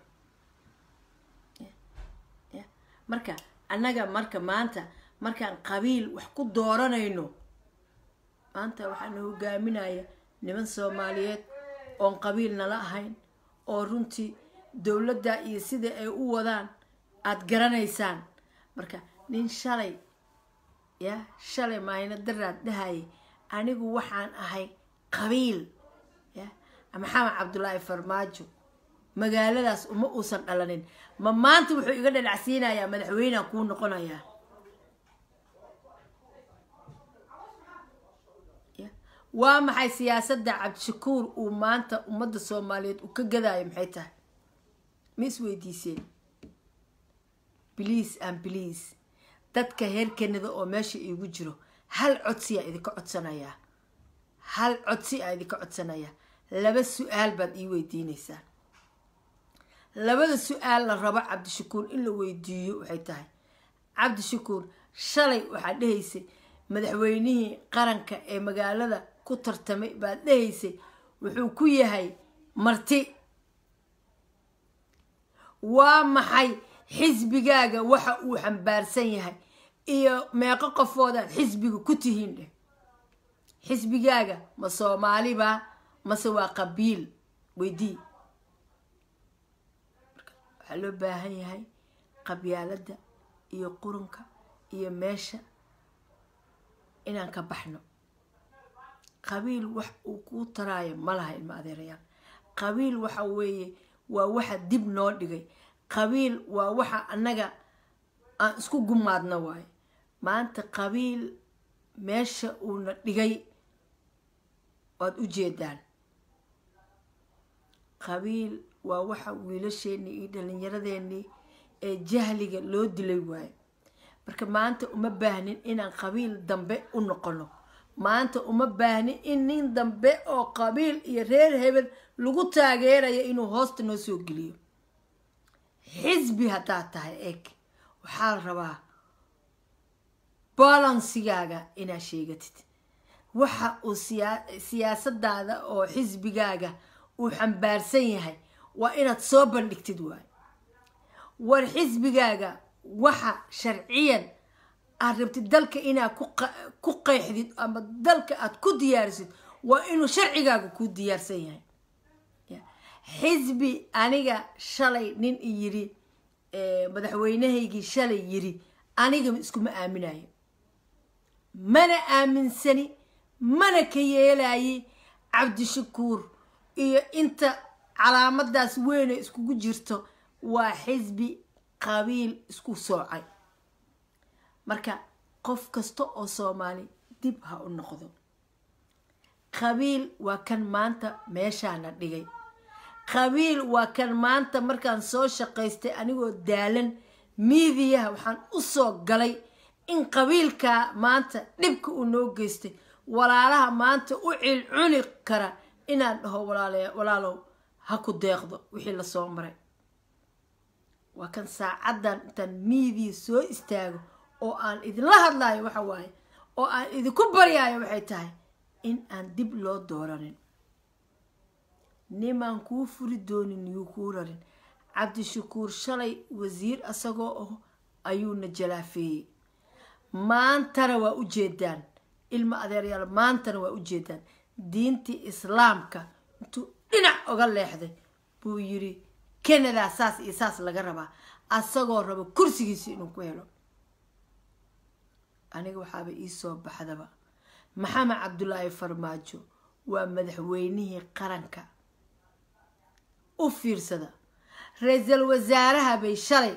ya marka annaga marka maanta markaan qabiil wax ku dooranayno maanta waxaana hogaaminaya niman soomaaliyeed oon qabiil nala ahayn oo runtii dowladda iyo sida ay u wadaan aada garanaysaan marka nin shalay ya shalay maayna daraad dhahayay anigu waxaan ahay qabiil ya maxamed cabdullaahi farmaajo magaaladaas uma uusan dhalanin ma maanta wuxuu iga dhalacsiinayaa madaxweynea kuu noqonayaa ya waa maxay siyaasadda cabdishakuur uu maanta ummadda soomaaliyeed uu ka gadaayo maxay tahay ma isweydiiseen bliis an bliis dadka heer kanada oo meesha iigu jiro hal codsiyaa idinka codsanayaa hal codsi aa idinka codsanayaa laba su-aal baad ii weydiinaysaa labada su-aal la rabo cabdishakuur in la weydiiyo waxay tahay cabdishakuur shalay waxaad dhehaysay madaxweynihii qaranka ee magaalada ku tartamay baad dhehaysay wuxuu ku yahay marti waa maxay xisbigaaga waxa uu xambaarsan yahay iyo meeqo qofoodaad xisbiga ku tihiin dheh xisbigaaga ma soomaalibaa mase waa qabiil weydii waxaa loo baahan yahay qabyaaladda iyo qurunka iyo meesha inaan ka baxno qabiil wax uu kuu taraayo ma laha ilma adeerayaal qabiil waxa weeye waa waxa dib noo dhigay qabiil waa waxa annaga aan isku gumaadno waayo maanta qabiil meesha uuna dhigay waad u jeedaan qabiil waa waxa wiilasheenii iyo dhalinyaradeenii ee jahliga loo dilay waayo marka maanta uma baahnin inaan qabiil dambe u noqono maanta uma baahnin in nin dambe oo qabiil iyo reer hebel lagu taageerayo inuu hoosta noo soo geliyo xisbi haddaad tahay eeg waxaa la rabaa balansigaaga inaad sheegatid waxa uu siyaasadaada oo xisbigaaga uu xambaarsan yahay waa inaad soo bandhigtid waayo war xisbigaaga waxa sharciyan aad rabtid dalka inaad ku qeexdid ama dalka aad ku diyaarisid waa inuu sharcigaaga kuu diyaarsan yahay xisbi aniga shalay nin i yiri madaxweynahaygii shalay yiri aniga iskuma aaminayo mana aaminsani mana ka yeelaye cabdishakuur iyo inta calaamadaas weyne iskugu jirto waa xisbi qabiil isku soocay marka qof kasta oo soomaali dib ha u noqdo qabiil waa kan maanta meeshaana dhigay qabiil waa kan maanta markaan soo shaqaystay anigoo daalan miidiyaha waxaan u soo galay in qabiilkaa maanta dhibka uu noo geystay walaalaha maanta u cilcuni kara inaan dhaho walaalow ha ku deeqdo wixii lasoo maray waa kan saacaddan intaan miidiya soo istaago oo aan idinla hadlayo waxa waaye oo aan idinku baryaayo waxay tahay in aan dib loo dooranin nimaan kuu furi doonin yuu kuu rarin cabdishakuur shalay wasiir asagoo ah ayuuna jalaafeeyey maantana waa u jeedaan ilma adeeryaal maantana waa u jeedaan diintii islaamka intuu dhinac oga leexday buu yiri kanadaa saas iyo saas laga rabaa asagoo rabo kursigiisi inuu ku helo aniga waxaaba iisoo baxdaba maxamed cabdulaahi farmaajo waa madaxweynihii qaranka u fiirsada ra-iisul wasaaraha bay shalay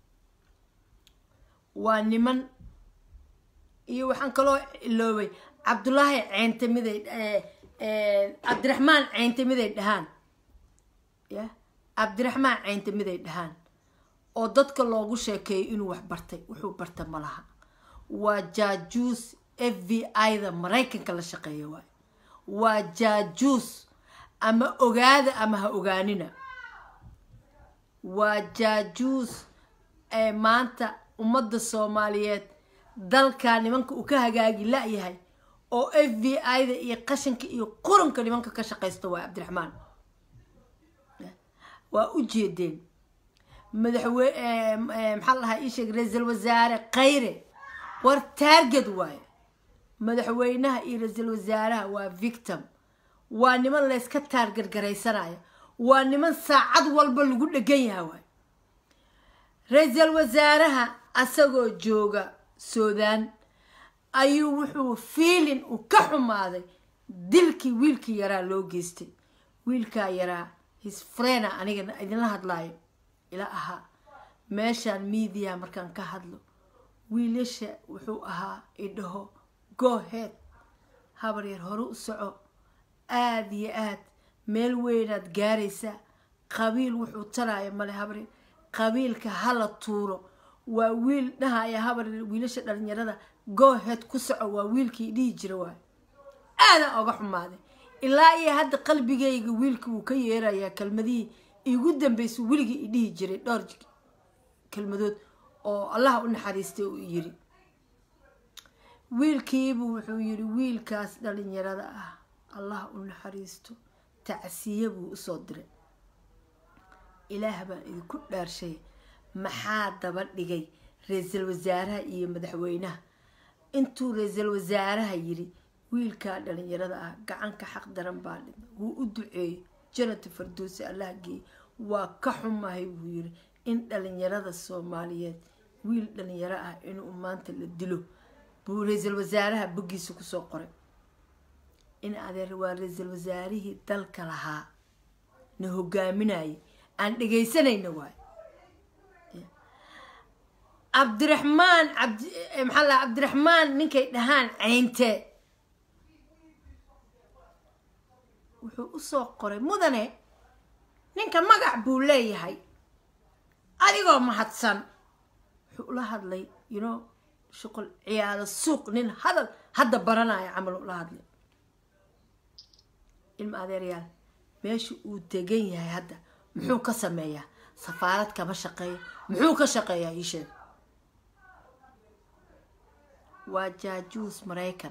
waa niman iyo waxaan kaloo iloobay cabdulaahi ceynte miday cabdiraxmaan ceynte miday dhahaan ya cabdiraxmaan ceynte miday dhahaan oo dadka loogu sheekeeyo inuu wax bartay wuxuu barta ma laha waa jaajuus f v i-da maraykanka la shaqeeya waayo waa jaajuus ama ogaada ama ha ogaanina waa jaajuus ee maanta ummadda soomaaliyeed dalka nimanka uu ka hagaagi la-yahay oo f v i-da iyo qashanka iyo quranka nimanka ka shaqaysta waa cabdiraxmaan waa u jeedeen madaxwe maxaa lahaa ii sheeg ra-iisul wasaare khayre war taarged waayo madaxweynaha iyo ra-iisul wasaaraha waa victim waa niman layska taargargaraysanayo waa niman saacad walba lagu dhegan yaha waayo ra-iisul wasaaraha asagoo jooga suudaan ayuu wuxuu fiilin uu ka xumaaday dilkii wiilkii yaraa loo geystay wiilkaa yaraa hisfrena aniga idinla hadlaayo ila ahaa meeshaan miidiya markaan ka hadlo wiilasha wuxuu ahaa idhaho gohead habar yar hore u soco aada iyo aad meel weynaad gaaraysaa qabiil wuxuu taraya male habar yar qabiilka hala tuuro waa wiil dhahaya habar yar wiilasha dhalinyarada gooheed ku soco waa wiilkii dhihi jira waay aadan oga xumaaday ilaa iyo hadda qalbigayga wiilka wuu ka yeerayaa kelmadihii igu dambaysa weligii i dhihi jiray dhowr kelmadood oo allaha u naxariistay uu yiri wiilkiibu wuxuu yiri wiilkaas dhalinyarada ah allaha u naxariisto tacsiye buu usoo diray ilaah baan idinku dhaarshay maxaa daba dhigay ra-iisul wasaaraha iyo madaxweynaha intuu ra-iisul wasaaraha yiri wiilkaa dhalinyarada ah gacanka xaq daran baa dhintay wuu u duceeyey janata farduusi allah geey waa ka xumahay buu yiri in dhalinyarada soomaaliyeed wiil dhalinyaro ah inuu maanta la dilo buu ra-iisul wasaaraha boggiisa kusoo qoray in adeer waa ra-iisul wasaarihii dalka lahaa na hogaaminayay aan dhegaysanayna waay cabdiraxmaan cabdi maxaa la cabdiraxmaan ninkay dhahaan ceynte wuxuu usoo qoray mudane ninka magac buu leeyahay adigoo mahadsan wuxuu ula hadlay you know shuqul ciyaalo suuq nin hadal hadda baranaya camal ula hadlay ilma adeeryaal meesha uu degan yahay hadda muxuu ka sameeyaa safaarad kama shaqeeya muxuu ka shaqeeyaa ii sheeg waa jaajuus maraykan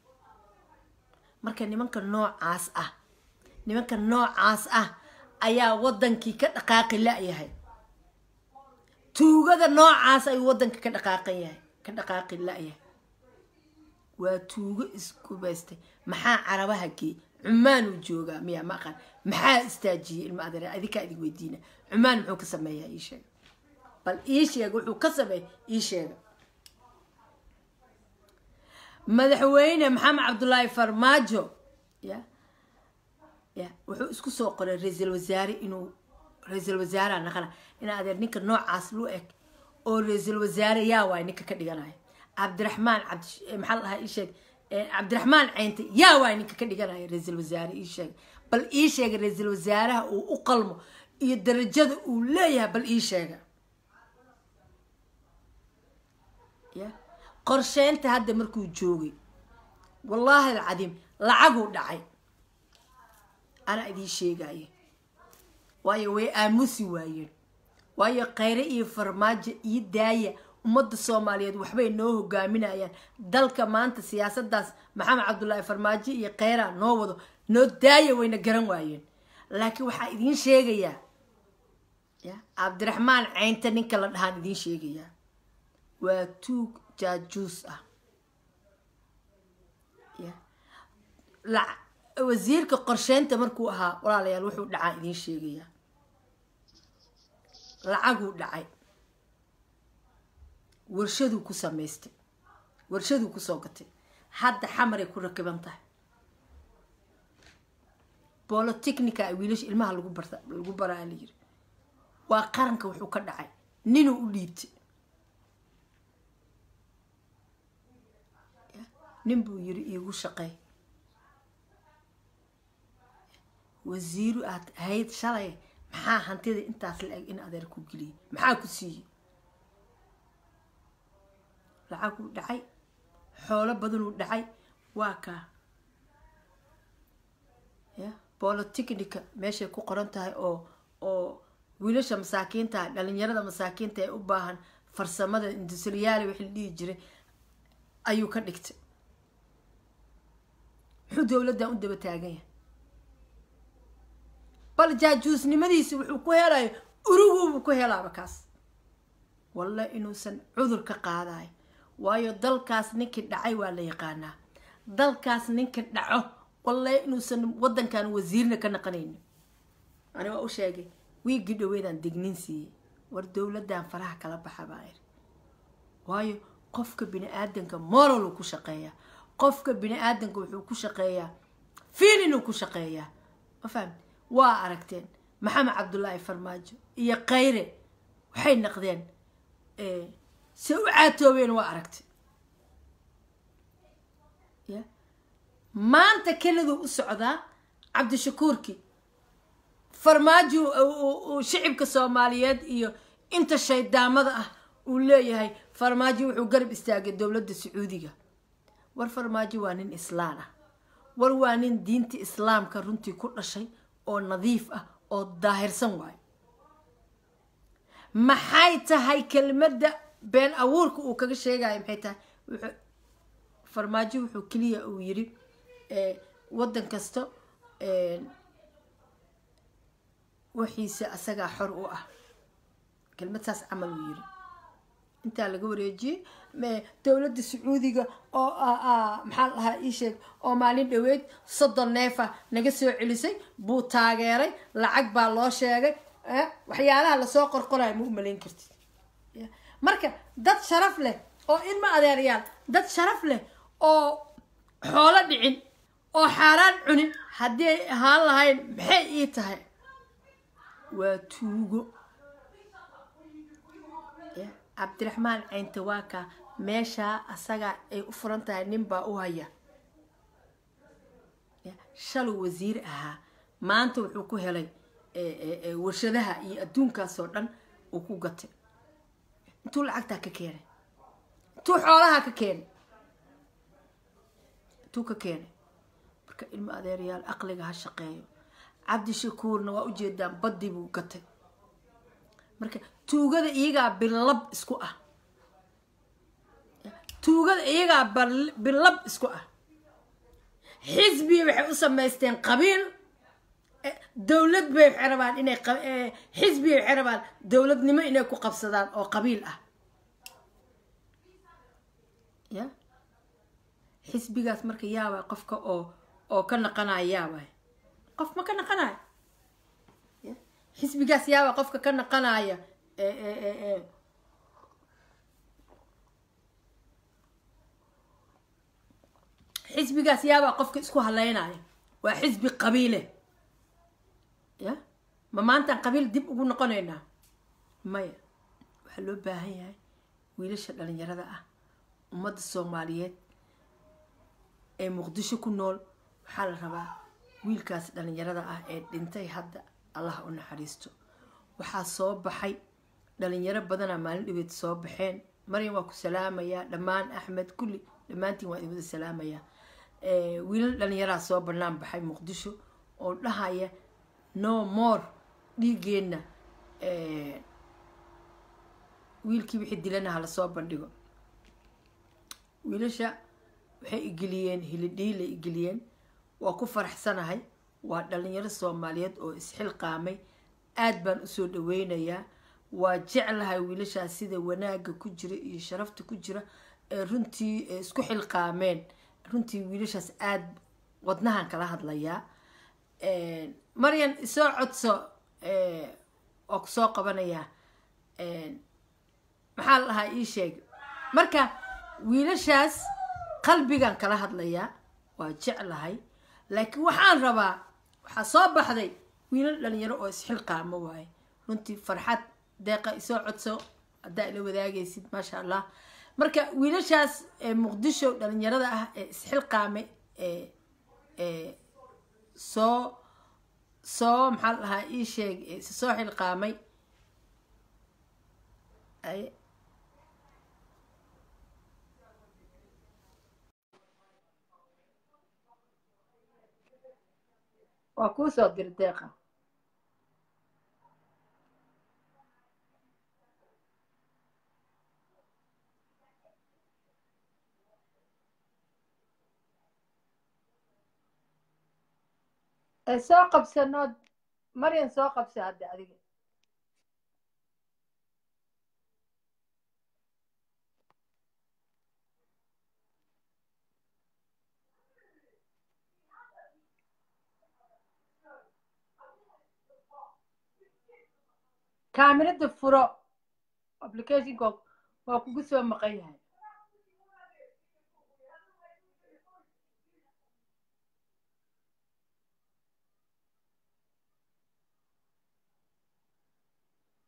marka nimanka noocaas ah nimanka noocaas ah ayaa wadankii ka dhaqaaqi la-yahay tuugada noocaas ayuu wadanka ka dhaqaaqan yahay ka dhaqaaqi la-yahay waa tuugo isgubaystay maxaa carabaha geey cumaanuu joogaa miyaa ma aqaan maxaa istaajiyey ilma adeer adinkaa idin weydiina cumaan muxuu ka sameeyaa ii sheega bal ii sheega wuxuu ka sameeya ii sheega madaxweyne maxamed cabdullaahi farmaajo ya ya wuxuu isku soo qoray ra-iisul wasaare inuu ra-iisul wasaaraha naqana in adeer ninka noocaas lu eg oo ra-iisul wasaare yaa waay ninka ka dhiganaya cabdiraxmaan cabdi maxaa la dhahaa ii sheeg cabdiraxmaan ceynte yaa waay ninka ka dhiganaya ra-iisul wasaare ii sheeg bal ii sheega ra-iisul wasaaraha uu u qalmo iyo darajada uu leeyahay bal ii sheega ya qorsheynta hadda markuu joogay wallaahi alcadiim lacaguu dhacay anaa idiin sheegaya waayo way aamusi waayeen waayo khayre iyo farmaajo iyo daaya ummadda soomaaliyeed waxbay noo hogaaminayaan dalka maanta siyaasadaas maxamed cabdullaahi farmaajo iyo kheyra noo wado noo daaya wayna garan waayeen laakiin waxaa idiin sheegayaa ya cabdiraxmaan ceynta ninka la dhahaan idiin sheegayaa waa tuug jaajuus ah ya la wasiirka qorsheynta markuu ahaa walaalayaal wuxuu dhacaa idiin sheegayaa lacaguu dhacay warshaduu ku samaystay warshaduu kusoo gatay hadda xamaray ku rakiban tahay bolotechnica ay wiilasha ilmaha lagu barta lagu baraa la yiri waa qaranka wuxuu ka dhacay ninuu u dhiibtay nin buu yiri iigu shaqey wasiiru aad ahayd shalay maxaa hantida intaas la eg in adeer ku geliyay maxaa ku siiyey lacaguu dhacay xoolo badanuu dhacay waa kaa ya bolotechnica meeshay ku qoran tahay oo oo wiilasha masaakiinta dhalinyarada masaakiinta ee u baahan farsamada industriyaali wixii la dhihi jiray ayuu ka dhigtay muxuu dowladdan u daba taagan yahay bal jaajuusnimadiisi wuxuu ku helayo uriguubuu ku helaaba kaas walla inuusan cudur ka qaadayo waayo dalkaas ninkii dhacay waa la yaqaanaa dalkaas ninka dhaco walla inuusan wadankan wasiirna ka naqanaynin ani waa u sheegay wiigii dhaweedaan dignin siiyey war dowladdan faraha kala baxa baa iri waayo qofka bini aadanka moral uu ku shaqeeyaa qofka bini aadanka wuxuu ku shaqeeyaa fiilin uu ku shaqeeyaa ma fahamti waa aragteen maxamed cabdullaahi farmaajo iyo khayre waxay naqdeen se u caatoobeen waa aragtay ya maanta keladuu u socdaa cabdishakuurki farmaajo uu shicibka soomaaliyeed iyo inta shaydaamada ah uu leeyahay farmaajo wuxuu garab istaagay dowladda sacuudiga war farmaajo waa nin islaan ah war waa nin diinta islaamka runtii ku dhashay oo nadiif ah oo daahirsan waayo maxay tahay kelmadda been abuurka uu kaga sheegayo maxay tahay wuxuu farmaajo wuxuu keliya uu yiri waddan kasta wixiisa asagaa xor u ah kelmad saas camal uu yiri intaa laga wareejiyey dowladda sacuudiga oo maxaa la dhahaa ii sheeg oo maalin dhaweyd soddon neefa naga soo celisay buu taageeray lacag baa loo sheegay waxyaalaha lasoo qorqorayo ma u malayn kartid marka dad sharaf leh oo ilma adeeryaal dad sharaf leh oo xoolo dhicin oo xaaraan cunin haddii ay ahaan lahayn maxay ii tahay waa tuugo cabdiraxmaan cayntawaaka meeshaa asagaa ay u furan tahay nin baa u haya shalay wasiir ahaa maanta wuxuu ku helay warshadaha iyo adduunkaasoo dhan uu ku gatay intuu lacagtaa ka keenay intuu xoolaha ka keenay intuu ka keenay marka ilmo adeerayaal aqliga ha shaqeeyo cabdishakuurna waa ujeedaan badii buu gatay marka tuugada iyagaa bilab isku ah tuugada iyagaa bilab isku ah xisbiya waxay u samaysteen qabiil dowlad bay waxay rabaan inay xisbiya waxay rabaan dowladnimo inay ku qabsadaan oo qabiil ah ya xisbigaas marka yaabay qofka oo oo ka naqanaya yaabay qof ma ka naqanayo xisbigaas yaaba qofka ka naqanaya xisbigaas yaabaa qofka isku haleynaya waa xisbi qabiile ya ma maantaan qabiil dib ugu noqonaynaa maya waxaa loo baahan yahay wiilasha dhalinyarada ah ummadda soomaaliyeed ee muqdisho ku nool waxaa la rabaa wiilkaas dhalinyarada ah ee dhintay hadda allah u naxariisto waxaa soo baxay dhalinyaro badanaa maalin dhibeed soo baxeen maryam waa ku salaamayaa dhammaan axmed kulli dhammaantiin waa idin wada salaamayaa wiilal dhalinyaraa soo banaan baxay muqdisho oo dhahaya no more dhiigeenna wiilkii wixii dilana hala soo bandhigo wiilasha waxay igeliyeen hilidhiilay igeliyeen waa ku faraxsanahay waa dhalinyaro soomaaliyeed oo isxilqaamay aad baan usoo dhaweynayaa waa jeclahay wiilashaas sida wanaagga ku jira iyo sharafta ku jira ee runtii isku xilqaameen runtii wiilashaas aad wadnahan kala hadlayaa maryan isoo codso waa kusoo qabanayaa maxaa la dhahaa ii sheeg marka wiilashaas qalbigan kala hadlayaa waa jeclahay laakiin waxaan rabaa waxaa soo baxday wiilal dhalinyaro oo isxilqaamo waaye runtii farxad deeqa isoo codso haddaa ila wadaagaysid maasha allah marka wiilashaas muqdisho dhalinyarada ah ee isxilqaame ee soo soo maxaa la dhahaa ii sheeg soo xilqaamay waa kuu soo diri deeqa soo qabsanood maryan soo qabsa hadda adiga kaamirada furo applicationka waa kugu soo maqan yahay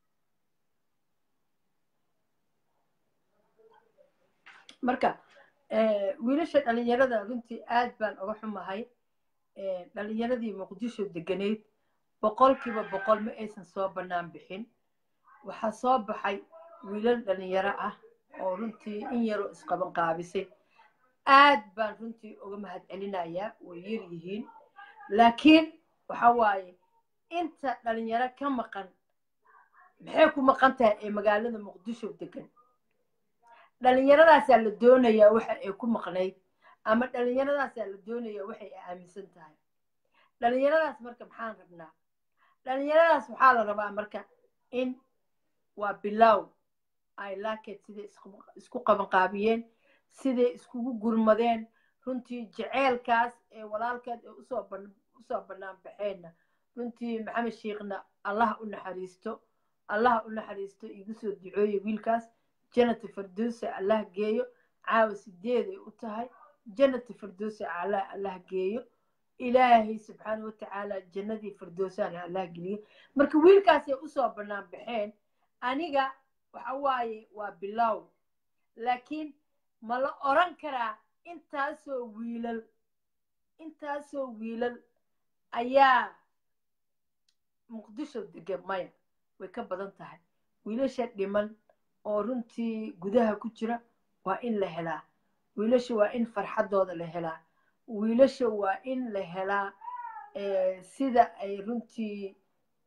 marka wiilasha dhalinyarada runtii aad baan uga xumahay dhalinyaradii muqdisho deganeyd boqolkiiba boqol ma aysan soo bannaan bixin waxaa soo baxay wiilal dhalinyaro ah oo runtii in yaroo isqaban qaabisay aad baan runtii uga mahad celinayaa way yar yihiin laakiin waxa waaye inta dhalinyaro ka maqan maxay ku maqan tahay ee magaalada muqdisho degan dhalinyaradaasaa la doonayaa waxa ay ku maqnayd ama dhalinyaradaasaa la doonayaa waxay aaminsan tahay dhalinyaradaas marka maxaan rabnaa dhalinyaradaas waxaa la rabaa marka in waa bilow ay laakeed siday isku qabanqaabiyeen siday iskugu gurmadeen runtii jeceelkaas ee walaalkeed ee usoo bannaan baxeenna runtii maxamed sheekhna allah u naxariisto allah u naxariisto igu soo ducooye wiilkaas janati firdowsa allah geeyo caawa sideeday u tahay janati firdowsa allah allah geeyo ilaahay subxaana watacaala jannadii firdowsana allah geliyo marka wiilkaasay usoo bannaan baxeen aniga waxa waaye waa bilow laakiin ma la oran karaa intaasoo wiilal intaasoo wiilal ayaa muqdisho degan maya way ka badan tahay wiilasha dhiman oo runtii gudaha ku jira waa in la helaa wiilasha waa in farxaddooda la helaa wiilasha waa in la helaa sida ay runtii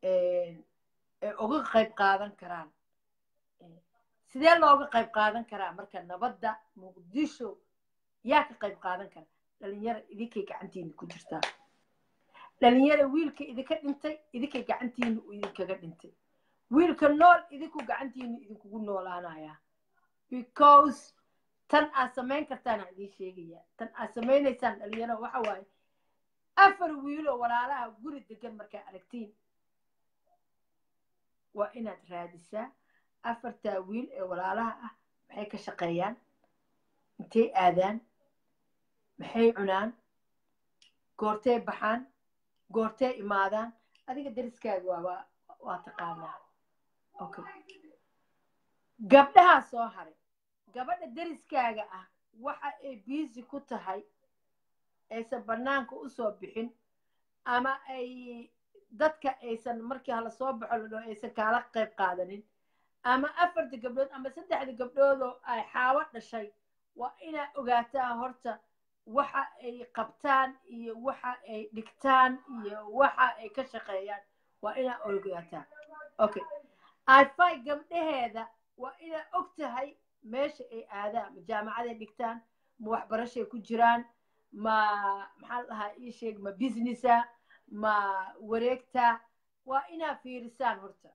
uga qayb qaadan karaan sidee looga qayb qaadan karaa marka nabadda muqdisho yaa ka qayb qaadan kara dhalinyaro idinkay gacantiina ku jirtaa dhalinyaro wiilka idinka dhintay idinkay gacantiina uu idinkaga dhintay wiilka nool idinku gacantiina idinkugu noolaanayaa because tan aad samayn kartaana idiin sheegaya tan aad samaynaysaan dhalinyaro waxa waaye afar wiiloo walaalaha guri degan markaa aragtiin waa inaad raadisaa afartaa wiil ee walaalaha ah maxay ka shaqeeyaan intay aadaan maxay cunaan goortee baxaan goortee imaadaan adiga dariskaaga waaba waa taqaanaa okay gabdhahaa soo haray gabadha dariskaaga ah waxa ay biisi ku tahay aysan bannaanka u soo bixin ama ay dadka aysan markii hala soo baxo la dhaho aysan kaala qayb qaadanin ama afarta gabdhood ama saddexda gabdhoodoo ay xaawo dhashay waa inaa ogaataa horta waxa ay qabtaan iyo waxa ay dhigtaan iyo waxa ay ka shaqeeyaan waa inaa ogaataa okay ify gabdhaheeda waa inaa og tahay meesha ay aadaan ma jaamacaday dhigtaan ma waxbarashay ku jiraan ma maxaa la dhahaa ii sheeg ma businessa ma wareegta waa inaa fiirisaan horta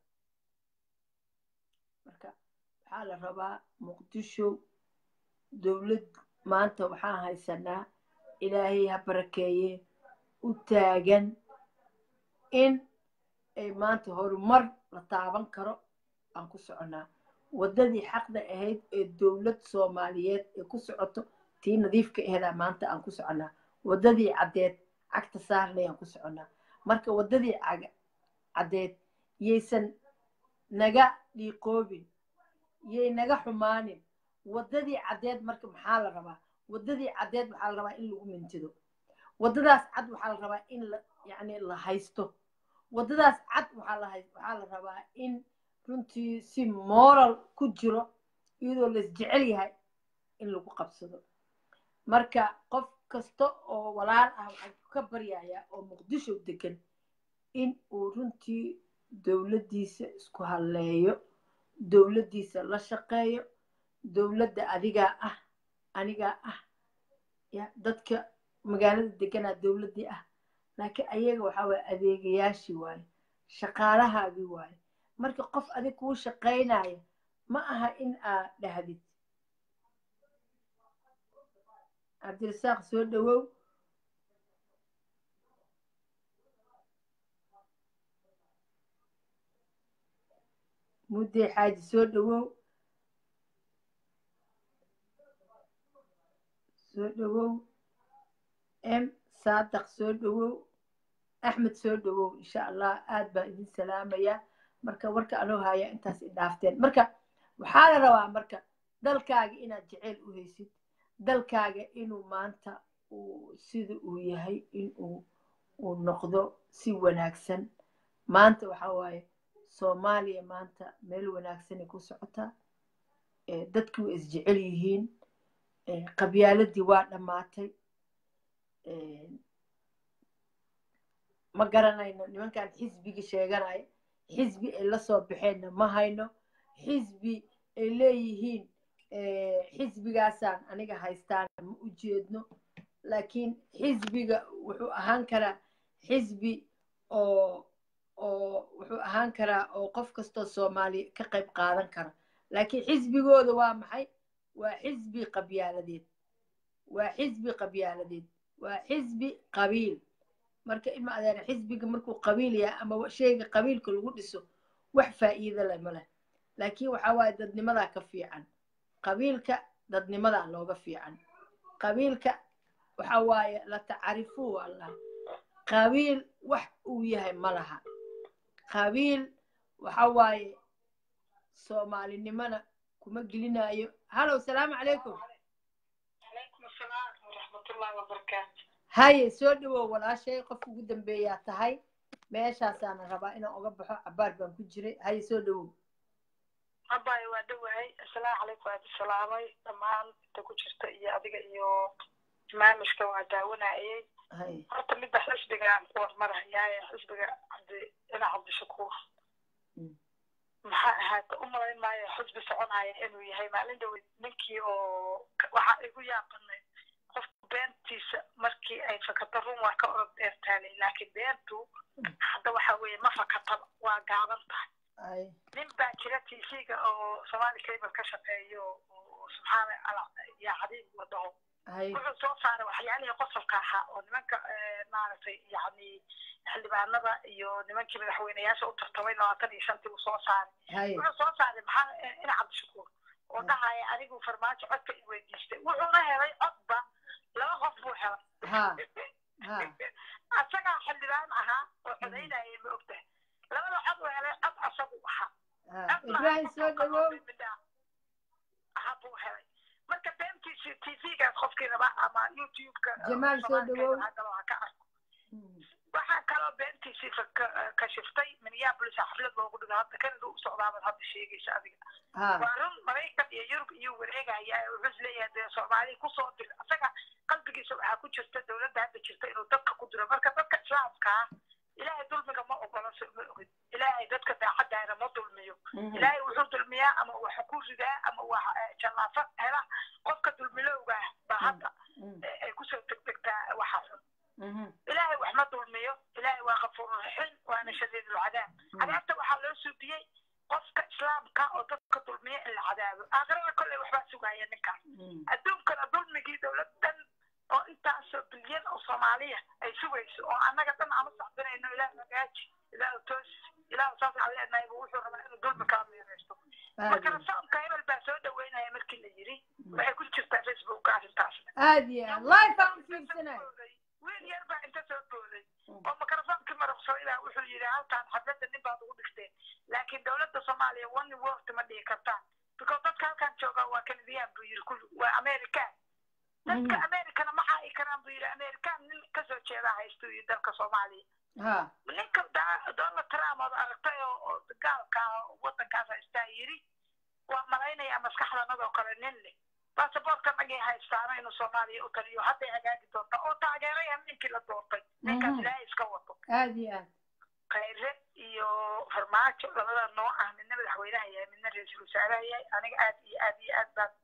marka waxaa la rabaa muqdisho dowlad maanta waxaan haysanaa ilaahay ha barakeeye u taagan in ay maanta horumar la taaban karo aan ku soconaa waddadii xaqda ahayd ee dowlad soomaaliyeed ee ku socoto tii nadiifka aheedaa maanta aan ku soconaa waddadii caddeed cagta saarnay aan ku soconaa marka waddadii caddeed yaysan naga dhiiqoobin yay naga xumaanin waddadii caddeed marka maxaa la rabaa waddadii caddeed waxaa la rabaa in lagu mintido waddadaas cad waxaa la rabaa in la yacni la haysto waddadaas cad waxaa la hay waxaa la rabaa in runtii si moral ku jiro iyadoo lais jecel yahay in lagu qabsado marka qof kasta oo walaal ah waxaan ka baryayaa oo muqdisho degan in uu runtii dowladdiisa isku halleeyo dowladdiisa la shaqeeyo dowladda adigaa ah anigaa ah ya dadka magaalada deganaa dowladdii ah laakiin ayaga waxaa waaye adeegayaashii waaye shaqaalahaagii waaye marka qof adig kuu shaqaynaya ma aha in aad dhahdid cabdirasaaq soo dhowow muddee xaaji soo dhowow soo dhowow m saadaq soo dhowow axmed soo dhowow insha allah aad baan idin salaamayaa marka warka anoo haya intaas i dhaafteen marka waxaa la rabaa marka dalkaaga inaad jeceyl u haysid dalkaaga inuu maanta uu sida uu yahay inuu uu noqdo si wanaagsan maanta waxa waaye soomaaliya maanta meel wanaagsanay ku socotaa Eh, dadkii way isjecel yihiin Eh, qabyaaladii waa dhammaatay Eh, ma garanayno nimankan xisbigii sheeganaya xisbi ay la soo baxeenna ma hayno xisbi ay leeyihiin eh, xisbigaasaan aniga haystaan ma u jeedno laakiin xisbiga wuxuu ahaan karaa xisbi oo oo wuxuu ahaan karaa oo qof kastoo soomaali ka qayb qaadan kara laakiin xisbigooda waa maxay waa xisbi qabyaaladeed waa xisbi qabyaaladeed waa xisbi qabiil marka ilma adeer xisbiga markuu qabiil yahay ama shayga qabiilka lagu dhiso wax faa'iido leh ma leh laakiin waxa waaye dadnimadaa ka fiican qabiilka dadnimadaa looga fiican qabiilka waxa waaye la tacarifuu allah qabiil wax uu yahay ma laha qabiil waxa waaye soomaalinimana kuma gelinayo halow salaamu calaykum calaykum asalaam waraxmatullaahi wabarakaatu haye soo dhawow walaashay qofka ugu dambeeyaa tahay meeshaasaana rabaa inaan uga baxo cabaar baan ku jiray haye soo dhawow abaayo waa dhowahay asalaamu calaykum waad salaamay dhammaan inta ku jirta iyo adiga iyo barnaamijka waa daawanayay haye horta midda xisbigaan ku hormarayaaye xisbiga cabdi ina cabdishakuur Mm. maxaa ahaata u malayn maayo xisbi soconaya inuu yahay maalin dhaweyd ninkii oo waxaa igu yaabanay qofka beentiisa markii ay fakato run waa ka orod dheertaalay laakiin beentu hadda waxa weeye ma fakataba waa gaaban tahay haye nin baa jira tv-ga oo somali cable ka shaqeeyo oo subxaana ala ya cadiib la dhaho haye wuxuu soo saaray waxyaalihii qosolka ahaa oo nimanka eh, maaragtay yacni xildhibaanada iyo nimankii madaxweyneyaasha u tartamay labaatan iyo shantii uu soo saaray haye wuxuu soo saaray maxaa eh, ina cabdishakuur oo dhahaya anigu farmaajo codka i weydiistay wuxuuna helay codba laba qof buu helay ha ha asagaa xildhibaan ahaa oo codaynayay ma ogtahay labada cod uu helay cod asagu ahaa ha ibraahim soo dhawow buu helay marka beentiisi tv-gaas qofkii raba ama youtube-ka Jamaal soo dhawow. ha ka arko waxaa kaloo beentiisii ka- kashiftay minneapolis xaflad loogu dhigo hadda kanada u socdaabad hadda sheegaysa adiga ha waa run maraykan iyo yurub iyo wareegaya wuxuu isleeyahay dee soomaali kusoo dir isaga qalbigiisa waxaa ku jirta dowladda hadda jirta inuu dadka ku diro marka dadka islaamka ah ilaahay dulmiga ma ogola so ma ogid ilaahay dadka daacadaana ma dulmiyo ilaahay wuxuu dulmiyaa ama wax ku ridaa ama wax eh, jallaafo hela qofka dulmilowga ah baa hadda eh, ay kusoo degdegtaa waxa xun ilaahay wax ma dulmiyo ilaahay waa kafuurraxiim waana shadiidulcadaab cadaabta waxaa loo suudiyey qofka islaamka oo dadka dulmiya in la cadaabo aakhirada kolley waxbaa sugaya ninkaas adduunkana dulmigii dowladan oo intaasoo bilyan oo soomaaliya ay sugayso oo annaga dhan ama sacbinayno ilaah magaaji ilaah toos ilaah saas aan leenahay buu wuxuu rabaa inuu dulmi kala meereysto marka rasaamka hebel baa soo dhaweynaya markii la yiri waxay ku jirtaa facebooka arrintaasna aad iyo aad life aan u fiirsanay wiil yar baa inta soo booday oo makarafoonki maraqsaday baa wuxuu yidhi halkaan xafladda nin baad ugu dhigteen laakiin dowladda soomaaliya one word ma dhihi kartaan because dadka halkaan jooga waa kanadiyaan buu yidhi kulli waa american dadka americana ma caayi karaan buu yidhi american nin kasoo jeedaa haystuu yidhi dalka soomaaliya ha ninka da- donald trump ood aragtay oo oo gaalka ah oo waddankaas haystaa yidhi waa malaynayaa maskaxdanadoo kale nin leh baasaboorka nagay haystaana inuu soomaaliya u taliyo hadday hagaagi doonta oo taageeraya ninkii la doortay ninkaas Mhm. ilaahay iska wato aad iyo aad khayre iyo farmaajo labada noo ah midna madaxweynaha yahay midna ra-iisul wasaaraha yahay aniga aad iyo aad iyo aad baan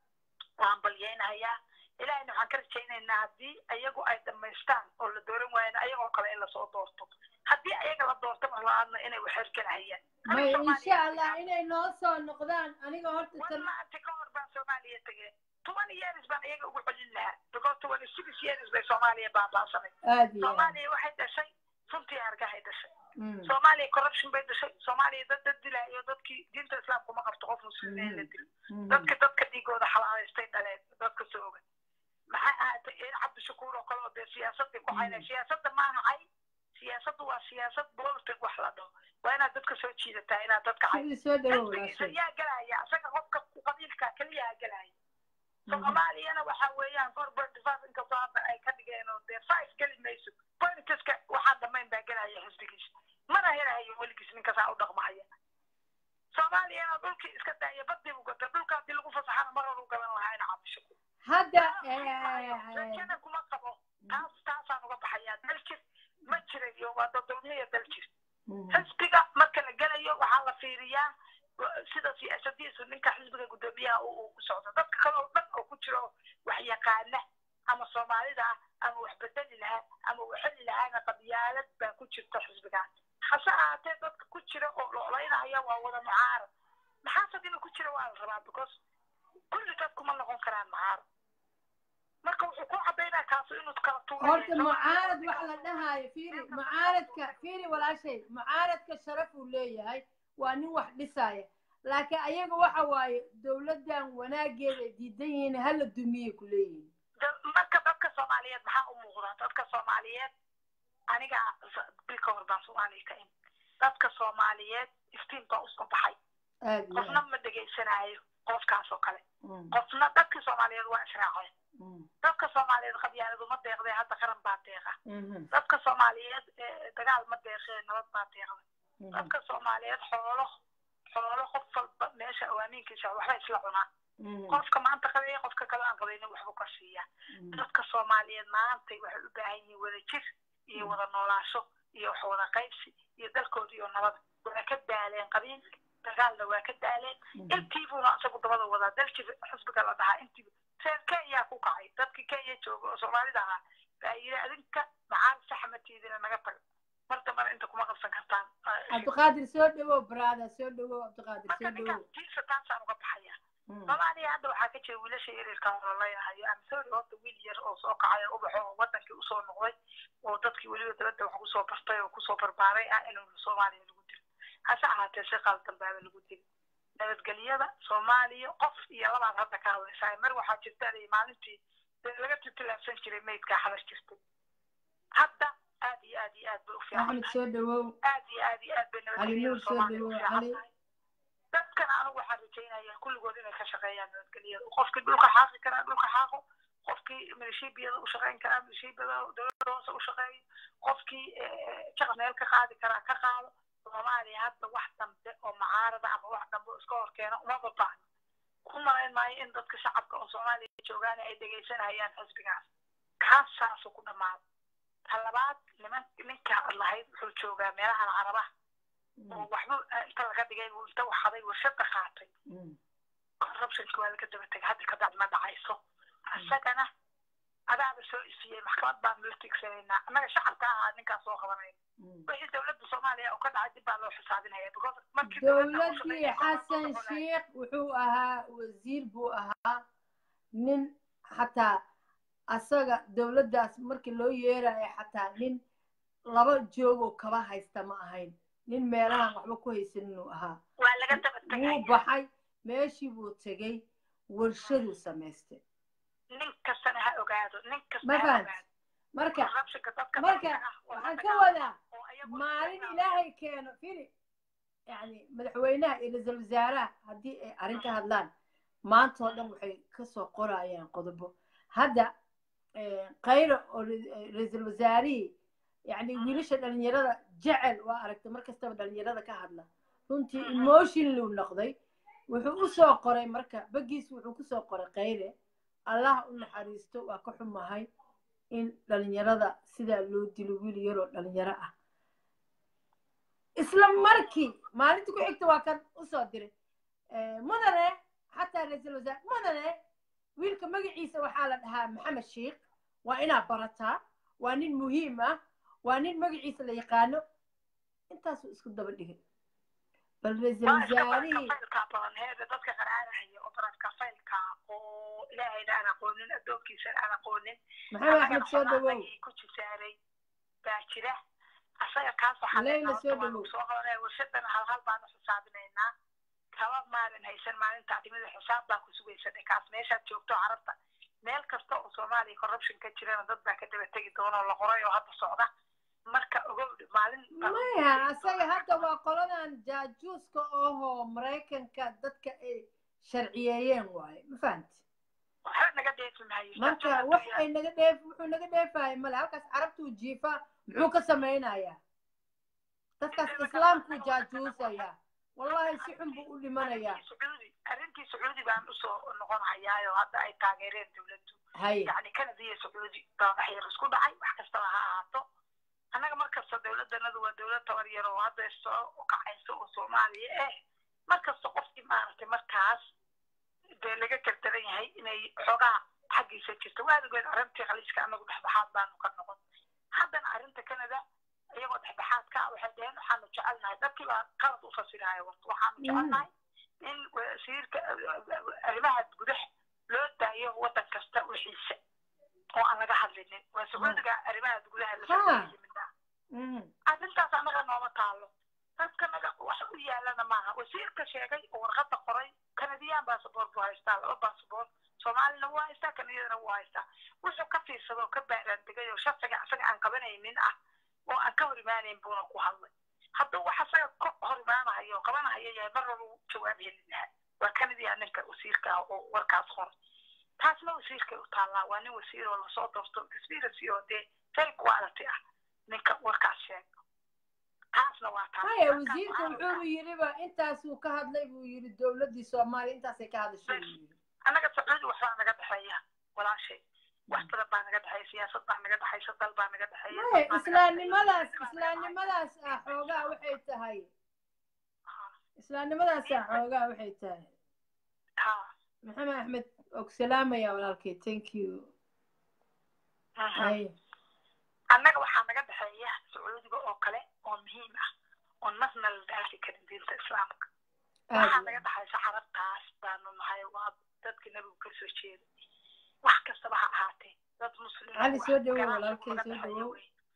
waan balyeynayaa ilaahayna waxaan ka rajaynaynaa haddii ayagu ay dhammaystaan oo la dooran waayana ayagoo kale in lasoo doorto haddii ayaga la doorto marlabaadna inay waxergelahayaan may insha allah inay noo soo noqdaan aniga horta tan maanta ka hor baan soomaaliya tegeen toban years baan iyaga ugu celin lahaa because twenty six years bay soomaaliya baabaasanay aad iyo aad soomaaliya waxay dhashay runtii argahay dhashay Mm. soomaaliya corruption bay dhashay soomaaliya dad dad dilaayo dadkii diinta islaamku ma qabto qof muslimiin la dilo Mm. dadka dadka dhiigooda xalaalaystay dhaleen dadka soogan maxay ahaatay in cabdishakuur oo kale oo dee siyaasadii ku haynay siyaasadda maaha cay siyaasaddu waa siyaasad politic wax la dhaho waa inaad dadka soo jiidataa inaad dadka cay sidii soo dhawow xisbigiisa walaashay yaa gelaya isaga qofka qabiilka keliyaa gelaya soomaaliyana waxa weeyaan four point five inkastoo hadda ay ka dhigeen oo dee five geli mayso politiska waxaa dhammayn baa gelaya xisbigiisa mana helahayo weligiis ninkasaa u dhaqmahaya soomaaliyana dhulkii iska daaya badii u gata dhulka haddii lagu fasaxana mar hor u gaban lahaa ina cabasho hadda rajana kuma qabo taas taasaan uga baxayaa daljir ma jirayo waa dodolmiya daljir xisbiga marka la gelayo waxaa la fiiriyaa sida siyaasadiisu ninka xisbiga guddoomiyaha uu u socdo dadka kale oo dhan oo ku jiro wax yaqaana ama soomaalida ah ama wax bedeli lahaa ama waxeli lahaana qabyaalad baa ku jirta xisbigaas hase ahaatee dadka ku jira oo lolaynahaya waa wada mucaarad maxaasad inuu ku jira waa la rabaa because kulli dadku ma noqon karaan mucaarad marka wuxuu ku cadaynaa kaasu inuu kala horta mucaarad wax la dhahaayo fiiri mucaaradka fiiri walaashay mucaaradka sharaf uu leeyahay waa nin wax dhisaya laakiin ayaga waxa waaye dowladdan wanaageeda ay diidan yihiin hala dumiyey ku leeyihiin marka dadka soomaaliyeed maxaa u muuqda dadka soomaaliyeed aniga bil ka hor baan soomaaliya ka imi dadka soomaaliyeed iftiin baa usoo baxay qofna ma dhegaysanaayo qofkaas oo kale qofna dadka soomaaliyeed waa israaceen dadka soomaaliyeed qabyaaladu ma deeqdee hadda qaran baa deeqa dadka soomaaliyeed dagaal ma deeqee nabad baa deeqda dadka soomaaliyeed xoolo xoolo qof walba meesha awaamiinkiisa waxba isla cunaa qofka maanta qabeeya qofka kale aan qabaynin waxbu ka siiya dadka soomaaliyeed maantay waxay u baahan yihiin wada jir iyo wada noolaasho iyo wax wada qaybsi iyo dalkooda iyo nabada waa ka daaleen qabiil dagaalna waa ka daaleen intiibuuna isagu dabada wadaa dalki xisbiga la dhahaa intiibu reer kenya ku kacay dadkii kenya jooga oo soomaalida ahaa baa yidhi adinka macaal saxmatiidina naga taga mar dambana inta kuma qabsan kartaan cabdiqaadir soo dhawow brada soo dhawow cabdiqaadir soo dhawow tiisa taasaan uga baxaya soomaaliya hadda waxaa ka jira wiilasha yaryarka ololeynahayo amsori horta wiil yar oo soo kacay oo ubaxo oo wadankii usoo noqday oo dadkii weliba dabadda wax kusoo bartay oo kusoo barbaaray ah inuu soomaaliya lagu dilo hase ahaatee si qaldan baaba lagu dili nabadgelyada soomaaliya qof iyo labaad hadda ka hadlaysaa mar waxaa jirta maalintii laga titilaabsan jiray maydkaa xalas jirtay hadda aad iyo aad iyo aad bay u fiican axmed soo dhawow aad iyo aad iyo aad bay nabadgelyada soomaaliya u fiican tahay dadkan anigu waxaan rajaynaya kulligood inay ka shaqeeyaan nabadgelyada qofkii dhulka xaaqi karaa dhulka xaaqo qofkii milishibiyada u shaqeyn karaa milishibiyada dowladda hoose u shaqeeyo qofkii jaqas meel ka qaadi karaa ka qaado soomaaliya hadda wax dambe oo mucaarada ama wax dambe oo iska horkeena uma babaahno ku malayn maayo in dadka shacabka oo soomaaliya joogaan ay dhegaysanayaan xisbigaas kaas saasuu ku dhamaado ta labaad niman ninka lahayd wuxuu joogaa meelahan carabaha oo waxba inta laga dhigay uu inta waxaday warshada qaatay corruptionka waa laga daba tegay hadda kadacdi ma dhacayso isagana adaaba soo ifiyey maxkamad baanu la tigsanaynaa annaga shacabka ahaa ninkaas soo qabanayna wixii dowladda soomaaliya oo ka dhacay dib baa loo xisaabinaya because markii dowladdii xasan sheikh wuxuu ahaa wasiir buu ahaa nin xataa asaga dowladdaas markii loo yeerayo xataa nin laba joogoo kaba haysta ma ahayn nin meelahan waxba ku haysan inuu ahaa waa laga daba tegay wuu baxay meeshii buu tegey warshaduu samaystay nin kastana ha ogaado nin kasta ma ha fahant ogaado marka corruptionka dadka marka dadka ah oo waxaan hadda ka ka- wadaa oo ayagu maalin isticmaala. ilaahay keeno fili yani madaxweynaha iyo ra-iisul wasaaraha haddii ay arrin ka hadlaan maanta oo dhan waxay kasoo qorayaan qodobo hadda eh, khayro oo ra- ra-iisul wasaarihii yani wiilasha dhalinyarada jecel waa aragtay mar kastaba dhalinyarada ka hadla runtii emotionluu noqday wuxuu usoo qoray marka bagiis wuxuu kusoo qoray khayre allah u naxariisto waa ka xumahay in dhalinyarada sidaa loo dilo wiil yaroo dhalinyaro ah isla markii maalinta ku xigta waa kan usoo diray Eh, mudane xataa ra-iisul wasaare mudane wiilka magaciisa waxaa la dhahaa maxamed sheikh waa inaad barataa waa nin muhiim ah waa nin magaciisa la yaqaano intaasuu isku daba dhigay bal ra-iisul waa iska wasaarihii barakafaylka badan heeda dadka qaraarahaya oo barakafaylka oo ilaahayna aan aqoonin addoonkiisana aan aqoonin maxamed axmed soo dhawow anagii ku jisaaray baa jira asaga kaas waxaa Leyla leenahay soo horta waanu dhawow. soo qabanaya warshadana hal hal baanu xisaabinaynaa kaba maalin haysan maalinta timida xisaab baa ku sugaysa kaas meeshaad joogto carabta meel kasta oo soomaaliya corruption ka jirana dad baa ka daba tegi doona oo la qoray oo hadda socda marka ogow maalin baa- maya asaga hadda waa qoladan jaajuuska ohoo maraykanka dadka ay sharciyeeyeen waaye ma fahamti waxba naga dheefi maayo marka wax ay naga dheef wuxuu naga dheefaya male halkaas carabtuu jiifa muxuu ka samaynayaa dadkaas islaamkuu jaajuusaya wallahi si xun buu u dhimanayaa sacuudi arrintii sacuudi baan usoo noqonayaayo hadda ay taageereen dowladdu haye yani canada iyo sacuudi baa wax yar isku dhacay wax kastaba ha ahaato annaga markasta dowladanadu waa dowlad tabar yar oo hadda soo kacaysa oo soomaaliya eh markasta qofkii maaragtay markaas dee laga gardaran yahay inay xoogaa xaggiisa jirto waaligeed arrintii khaliiska annagu dhexdhexaad baanu ka noqon haddana arrinta canada iyagoo dhexdhexaadka ah waxay dhaheen waxaanu jecelnahay dadkii baa qalad u fasiraya warta waxaanu jecelnahay in wasiirka arrimaha gudaha loo daayo waddan kasta wixiisa oo aan laga hadlinin waa sacuudiga arrimaha gudaha lasoo yimida arrintaas annaga nooma taalo dadka naga wax u yaalana maaha wasiirka sheegay oo warqadda qoray kanadiyaan basaboor buu haystaa laba basaboor soomaalina wuu haystaa kanadiyadana wuu haystaa wuxuu ka fiirsada oo ka baaraandegay oo sharciga asaga aan qabanaynin ah oo aan ka hor imaanayn buuna ku hadlay hadduu wax asaga ka hor imaanahayo qabanahayo yahay mar walba uu jawaab heli lahaa waa kanadiya ninka wasiirka ah oo warkaas qoray taasna wasiirkay u taallaa waa nin wasiir oo lasoo doorto conspiracy oo dee very quality ah ninka warkaas sheega taasna waa taas haya wasiirka wuxuu yiriba intaasuu ka hadlay buu yiri dowladdii soomaaliya intaasay ka hadashay buu yiri annaga sacuudi waxbaa naga dhexeeya walaashay wax badan baa naga dhexeeya siyaasad baa naga dhexaysa dal baa naga dhexeeya haya islaamnimadaas islaamnimadaas ah xoogaa waxay tahay islaamnimadaas ah xoogaa waxay tahay ha maxamed axmed og salaamaya walaalkay thank you haya annaga waxaa naga dhexeeya sacuudiga oo kale oo muhiim ah oo nasna la dhaafi karin diinta islaamka waxaa naga dhexaysa carabtaas baanu nahay waa dadkii nabigu ka soo jeeday wax kastaba ha ahaatee dad muslim cali soo dhawow walaalkay soo dhawow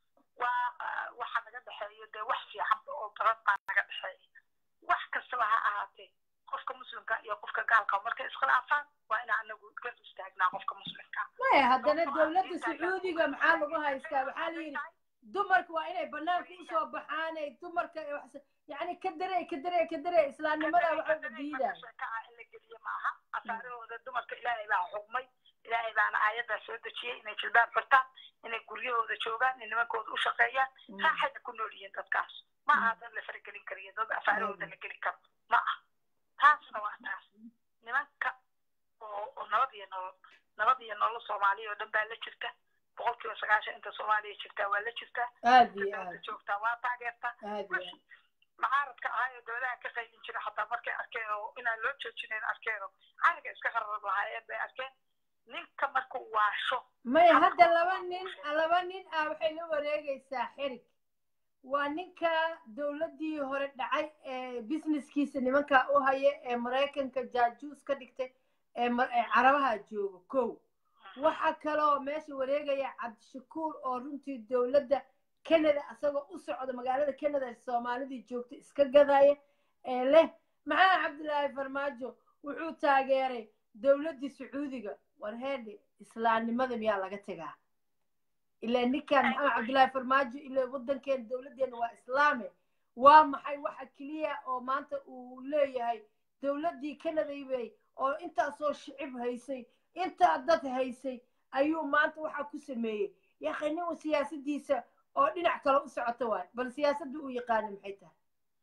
waa waxaa naga dhexeeyo dee wax fiican oo badan baa naga dhexeeya wax kastaba ha ahaatee qofka muslimka iyo qofka gaalka markay iskhilaafaan waa inaan anagu gar istaagnaa qofka muslimka maya haddana dowladda sacuudiga maxaa lagu haystaa waxaa la yidhi dumarka waa inay banaanka usoo baxaanay dumarka yani ka darey ka darey ka darey islaamnimada waxa u diidaya in la geliye maaha asaarahooda dumarka ilaahay baa xugmay ilaahay baana aayaddaa soo dejiyey inay jilbaan furtaan inay guryahooda joogaan inay nimankooda u shaqeeyaan raaxayna ku nool yihiin dadkaas ma aha dad la faragelin kariyo dad asaarahooda la geli karo ma ah taasna waa taas nimanka oo oo nabad iyo nolol nabad iyo nolol soomaaliya oo dhan baa la jirta boqolkiiba sagaashan inta soomaaliya jirtaa waa la jirtaa aad iyo dowladda aad joogtaa waa taageertaa aad iyo aad macaaradka ahaa ee dowladaha ka qaybin jira xataa markay arkeen oo inaan loo joojinayn arkeen oo cariga iska qarrab lahaayeen bay arkeen ninka markuu waasho maya hadda laba nin laba nin ah waxay la wareegaysaa xirig waa ninka dowladdii hore dhacay ee businesskiisa nimanka u haya ee maraykanka jaajuus ka dhigtay ee mar- ee carabaha jooga kow waxaa kaloo meesha wareegaya cabdishakuur oo runtii dowladda canada asagoo u socda magaalada canada soomaalidii joogta iska gadaya ee leh maxaa cabdilaahi farmaajo wuxuu taageeray dowladdii sacuudiga war heedhe islaamnimada miyaa laga tegaa ilaa ninkan maxamed cabdilaahi farmaajo ilaa waddankeena dowladdeena waa islaame waa maxay waxa keliya oo maanta uu leeyahay dowladdii canada bay oo intaasoo shicib haysay intaa dad haysay ayuu maanta waxa ku sameeyey yaakhay nin siyaasadiisa oo dhinac kale u socota waay bal siyaasadda uu yaqaana maxay tahay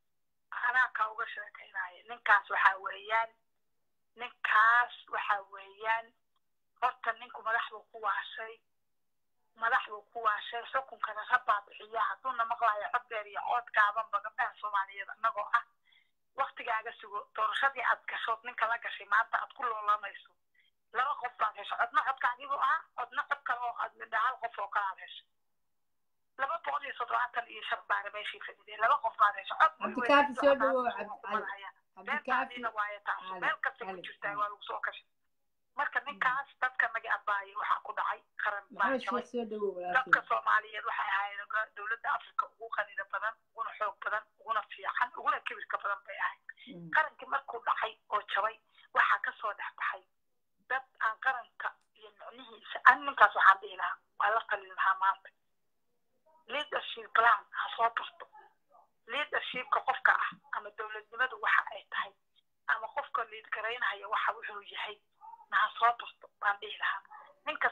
anaa ka uga sheekaynaya ninkaas waxaa weeyaan ninkaas waxaa weeyaan horta ninku madax buu ku waashay madax buu ku waashay xukunkana rabbaa bixiya hadduuna maqlayo cod dheer iyo cood gaabanba gabdhaha soomaaliyeed annagoo ah waktigaaga sugo doorashadii aad gashood ninka la gashay maanta aad ku loolamayso laba qof baad hesho codna codkaagiibuu ahaa codna cod kale oo aad midha hal qof oo kale aad hesho laba boqol iyo toddobaatan iyo shan baana meeshii fadhideen laba qof baad hesho cod cabdikaafi soo dhawow cabdicali cabdikaafi beentaadiina waayo taas cali, meel kasta ku cali, jirtaa cali. waa lagu soo kashay marka ninkaas dadka naga abaayay waxaa ku dhacay qaran baa maxamed jabay sheekh soo dhawow dadka walaalkay soomaaliyeed waxay ahaayeen ga- dowladda afrika ugu qanida badan uguna xoog badan uguna fiican uguna kibirka badan bay ahayd Mm. qarankii markuu dhacay oo jabay waxaa kasoo dhex baxay dad aan qaranka iyo micnihiisa an ninkaas waxaan dhihi lahaa waa la qalin lahaa maanta leadership plan ha soo barto leadershipka qofka ah ama dowladnimadu waxa ay tahay ama qofka liid garaynaya waxa wuxuu yahay na ha soo barto baan dhihi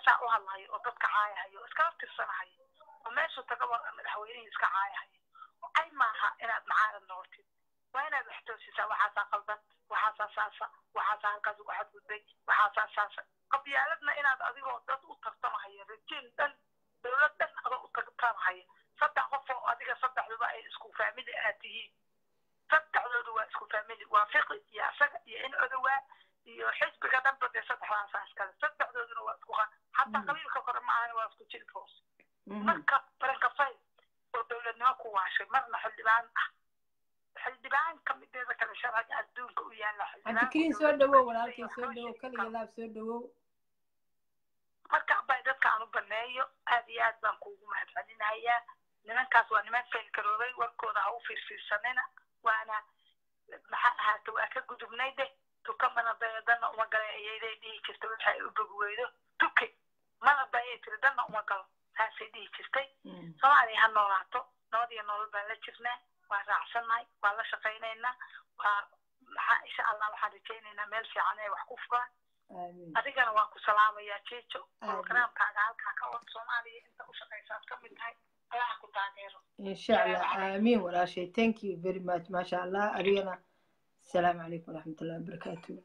saa u hadlayo oo dadka caayahayo oo iskala tirsanahayo oo meeshu tagaba madaxweynihii iska caayahayo ay maaha inaad macaarad noqotid waa inaad wax toosisaa waxaasaa qaldan waxaasaa saasa waxaasaa halkaas ugu xadgudbay waxaasaa saasa qabyaaladna inaad adigoo dad u tartamahayo rajiin dhan dowlad dhan adoo u tartamahayo saddex qof oo adiga saddexduba ay isku faamili aad tihiin saddexdoodu waa isku faamili waa fiqi iyo asaga iyo in odowaa iyo xisbiga dhanba dee saddexdaasaa iskale saddexdooduna waa isku qa xataa qabiilka kore maahana waa isku jilib hoos marka barankafay oo dowladnimo ku waashay marna xildhibaan ah xildhibaan ka mideeda kale sharciga adduunka u yaala cabdikariin soo dhawow walaalkay soo dhawow kaliya laab soo dhawow marka bay dadkaan u baneeyo aad iyo aad baan kuugu mahadcelinayaa nimankaas waa niman feelgaroobay warkooda ha u fiirfiirsanina waana maxaa ahaata waa ka gudubnay deh tuka mana dayo danna uma gala ayayday dhihi jirtay waxa ay u bogi weydo tuke mana dayay tiri danna uma galo saasay dhihi jirtay soomaaliya ha noolaato nabad iyo nolol baan la jirnaa waa raacsannahay waa la shaqaynaynaa waa maxaa insha allah waxaan rajaynaynaa meel fiican ay wax ku fugaan adigana waan ku salaamayaa jeejo programkaaga halkaa ka wad soomaaliya inta u shaqaysaad ka mid tahay allaha ku taageero insha allah aamiin walaashay thank you very much maasha allah adigana asalaamu calaykum waraxmatullahi wabarakaatu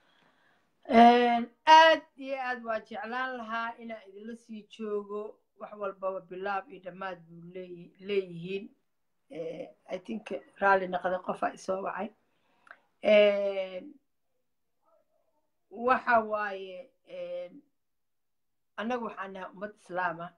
aad iyo aad waa jeclaan lahaa inaan idinla sii joogo wax walbaba bilaab iyo dhammaad buu leeyi leeyihiin i think raalli naqda qofaa isoo wacay waxa waaye annagu waxaan nahay ummad islaama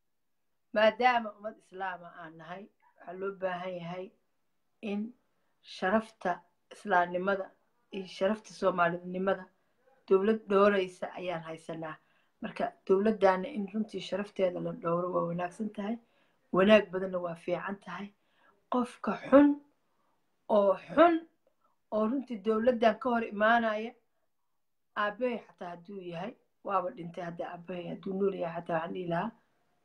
maadaama ummad islaama aan nahay waxaa loo baahan yahay in sharafta islaamnimada iyo sharafta soomaalinimada dowlad dhowraysa ayaan haysanaa marka dowladdaana in runtii sharafteeda la dhowro waa wanaagsan tahay wanaag badanna waa fiican tahay qofka xun oo xun oo runtii dowladdan ka hor imaanaya aabahay xataa hadduu yahay waaba dhintay hadda aabahay hadduu nool yahay xataa waxaan dhihi lahaa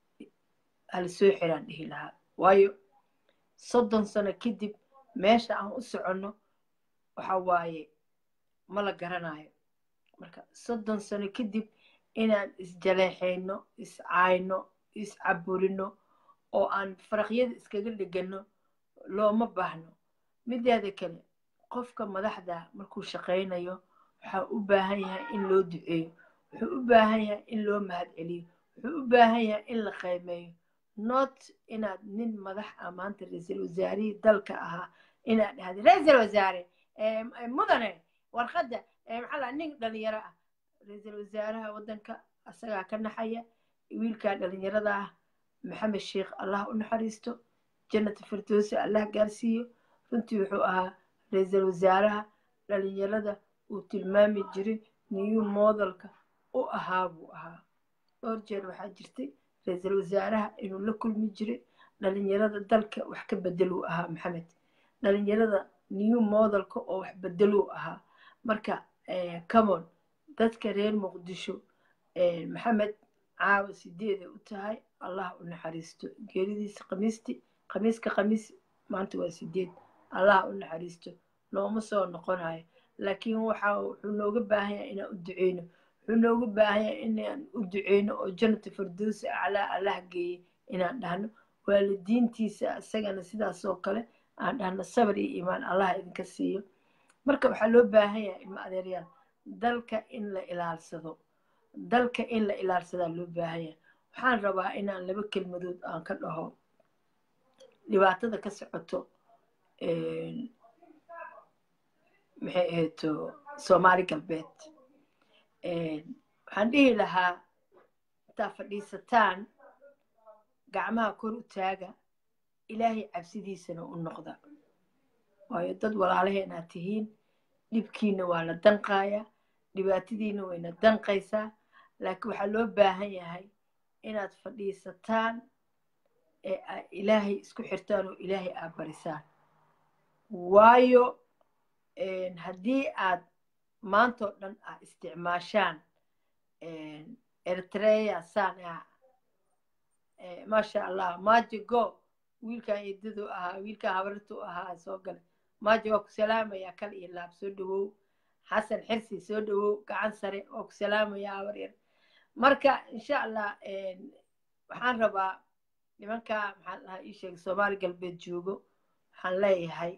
hala soo xiraan dhihi lahaa waayo soddon sano kadib meesha aan u soconno waxa waaye ma la garanayo marka soddon sano kadib inaan isjaleexayno iscaayno iscaburino oo aan faraqyada iskaga dhigano looma baahno mideeda kale qofka madaxda markuu shaqaynayo waxaa u baahan yahay in loo duceeyo wuxuu u baahan yahay in loo mahad celiyo wuxuu u baahan yahay in la qiimeeyo not inaad nin madax ah maanta ra-iisul wasaarihii dalka ahaa inaad dhahda ra-iisul wasaare mudane warqadda maxaa laa nin dhalinyaro ah ra-iisul wasaaraha waddanka asagaa ka naxaya wiilkaa dhalinyarada ah maxamed sheekh allah u naxariisto jannata firdowsi allah gaarsiiyo runtii wuxuu ahaa ra-iisul wasaaraha dhalinyarada uu tilmaami jiray new modelka u ahaa buu ahaa dhowr jeer waxaa jirtay ra-iisul wasaaraha inuu la kulmi jiray dhalinyarada dalka wax ka bedeluu ahaa maxamed dhalinyarada new modelka oo wax bedeluu ahaa marka camon dadka reer muqdisho maxamed caawa sideeday u tahay allah u naxariisto geeridiisa khamiisti khamiiska khamiis maanta waa sideed allah u naxariisto looma soo noqonayo laakiin waxa wuxuu nooga baahan yahay inaan u duceyno wuxuu nooga baahan yahay inaan u duceyno oo jannata firdowsi aclaa allah geeye inaan dhahno waalidiintiisa isagana sidaas oo kale aan dhahno sabar iyo iimaan allah idinka siiyo marka waxaa loo baahan yahay ilmo adeeryaal dalka in la ilaalsado dalka in la ilaalsadaa loo baahan yahay waxaan rabaa inaan laba kelmadood aan ka dhaho dhibaatada ka socoto maxay ahayto soomaali galbeed waxaan dhihi lahaa intaa fadhiisataan gacmaha kor u taaga ilaahay cabsidiisana u noqda waayo dad walaalaheenaad tihiin dhibkiina waa la danqaaya dhibaatadiina wayna danqaysaa laakiin waxaa loo baahan yahay inaad fadhiisataan ee ilaahay isku xirtaan oo ilaahay aad barisaan waayo haddii aad maantoo dhan aad isticmaashaan eritrea sana maasha allah maaji go wiilkan eedadu ahaa wiilkan habartu ahaa soo gale maaji waa ku salaamayaa kal iyo laab soo dhawow xasan xirsi soo dhawow gacan sare waa ku salaamayaa habar yar marka insha allah waxaan rabaa nimanka maxaan dhahaa ii sheegay soomaali galbeed joogo waxaan leeyahay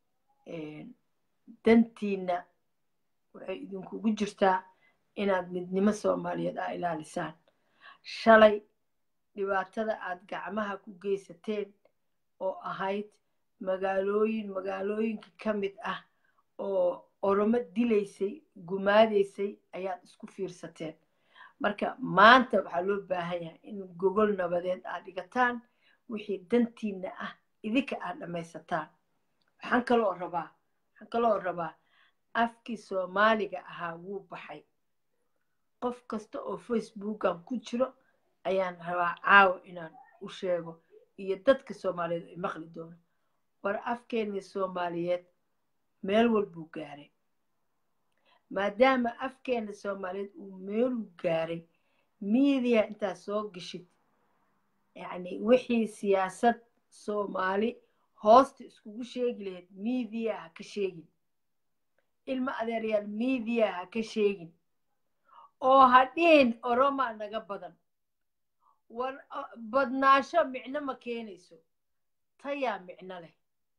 dantiina waxay idinkugu jirtaa inaad midnimo soomaaliyeed aa ilaalisaan shalay dhibaatada aad gacmaha ku geysateen oo ahayd magaalooyin magaalooyinka ka mid ah oo oromo dilaysay gumaadaysay ayaad isku fiirsateen marka maanta waxaa loo baahan yahay in gogol nabadeed aad dhigataan wixii dantiina ah idinka aad dhammaysataan waxaan kaloo rabaa waxaan kaloo rabaa afkii soomaaliga ahaa wuu baxay qof kasta oo facebookan ku jiro ayaan rabaa caawa inaan u sheego iyo dadka soomaaliyeed ay maqli doono war afkeenii soomaaliyeed meel walbuu gaaray maadaama afkeena soomaaliyeed uu meeluu gaaray miidiya intaad soo geshid yacni wixii siyaasad soomaali hoosta iskugu sheegi lahayd miidiya ha ka sheegin ilmo adeeryaal miidiya ha ka sheegin oo ha dhihin oromaa naga badan war badnaasho micno ma keenayso tayaa micno leh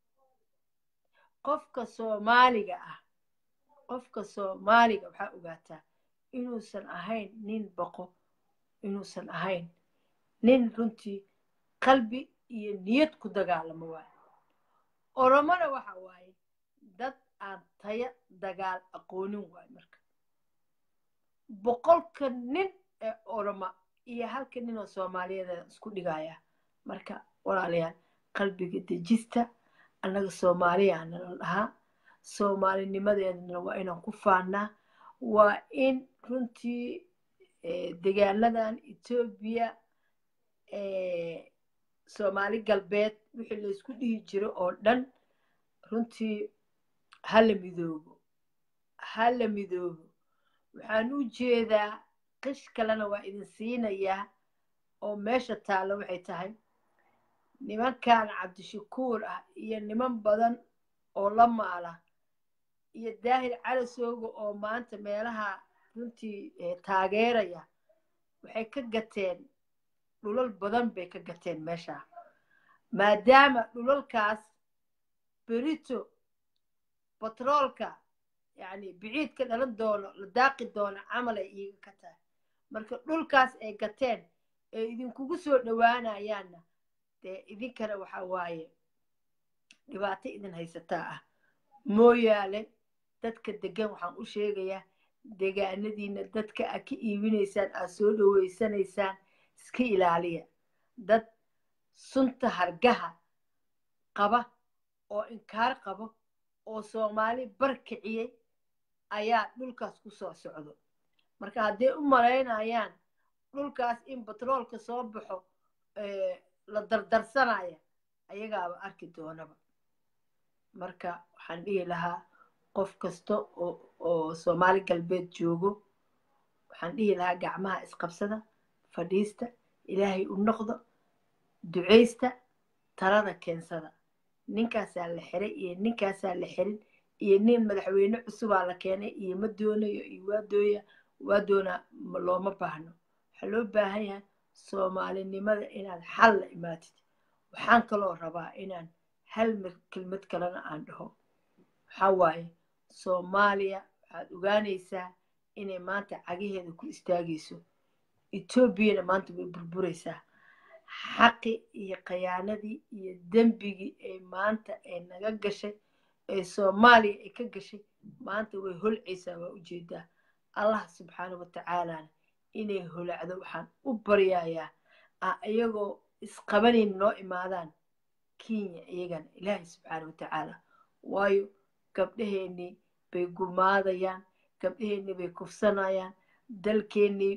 qofka soomaaliga ah qofka soomaaliga waxaa ogaataa inuusan ahayn nin boqo inuusan ahayn nin runtii qalbi iyo niyad ku dagaalamo waayo oromona waxa waaye dad aan taya dagaal aqoonin waayo marka boqolka nin ee oroma iyo halka nin oo soomaaliyeed isku dhigaya marka walaalayaal qalbiga dejista annaga soomaaliya nala dhahaa soomaalinimadeedana waa inaan ku faannaa waa in runtii degaanadan etoobiya soomaali galbeed wixii laysku dhihi jiro oo dhan runtii hala midoobo hala midoobo waxaan u jeedaa qish kalena waa idin siinayaa oo meesha taalla waxay tahay nimankan cabdishakuur ah iyo niman badan oo la maala iyo daahir calasooga oo maanta meelaha runtii taageeraya waxay ka gateen dhulal badan bay ka gateen meeshaa maadaama dhulalkaas berito batroolka yacni biciidka dhalan doono la daaqi doono camal ay iiga ka tahay marka dhulkaas ay gateen ee idinkugu soo dhowaanayaanna dee idinkana waxa waaye dhibaato idin haysataa ah mooyaale dadka degan waxaan u sheegayaa degaanadiina dadka aad ka iibinaysaan aad soo dhoweysanaysaan iska ilaaliya dad sunta hargaha qaba oo inkaar qabo oo soomaali bar kiciyey ayaa dhulkaas ku soo socdo marka hadday u malaynayaan dhulkaas in batroolka soo baxo la dardarsanaya ayagaaba arki doonaba marka waxaan dhihi lahaa qof kasta oo soomaali galbeed joogo waxaan dhihi lahaa gacmaha isqabsada fadhiista ilaahay u noqdo ducaysta talada keensada ninkaasaa la xiray iyo ninkaasaa la xirin iyo nin madaxweyne cusubaa la keenay iyo ma doonayo iyo waa dooya waa doonaa looma baahno waxaa loo baahan yahay soomaalinimada inaad xal la imaatid waxaan kaloo rabaa inaan hal kelmad kalena aan dhaho waxaa waaye soomaaliya waxaad ogaanaysaa inay maanta cagaheeda ku istaagayso etoobiyana maanta way burburaysaa xaqi iyo khayaanadii iyo dembigii ee maanta ee naga gashay ee soomaaliya ay ka gashay maanta way holcaysaa waa ujeedaa allah subxaana watacaalana inay holacdo waxaan u baryayaa ah iyagoo isqabanayn noo imaadaan kenya iyagana ilaahay subxaana watacaala waayo gabdhaheennii bay gumaadayaan gabdhaheennii bay kufsanayaan dalkeennii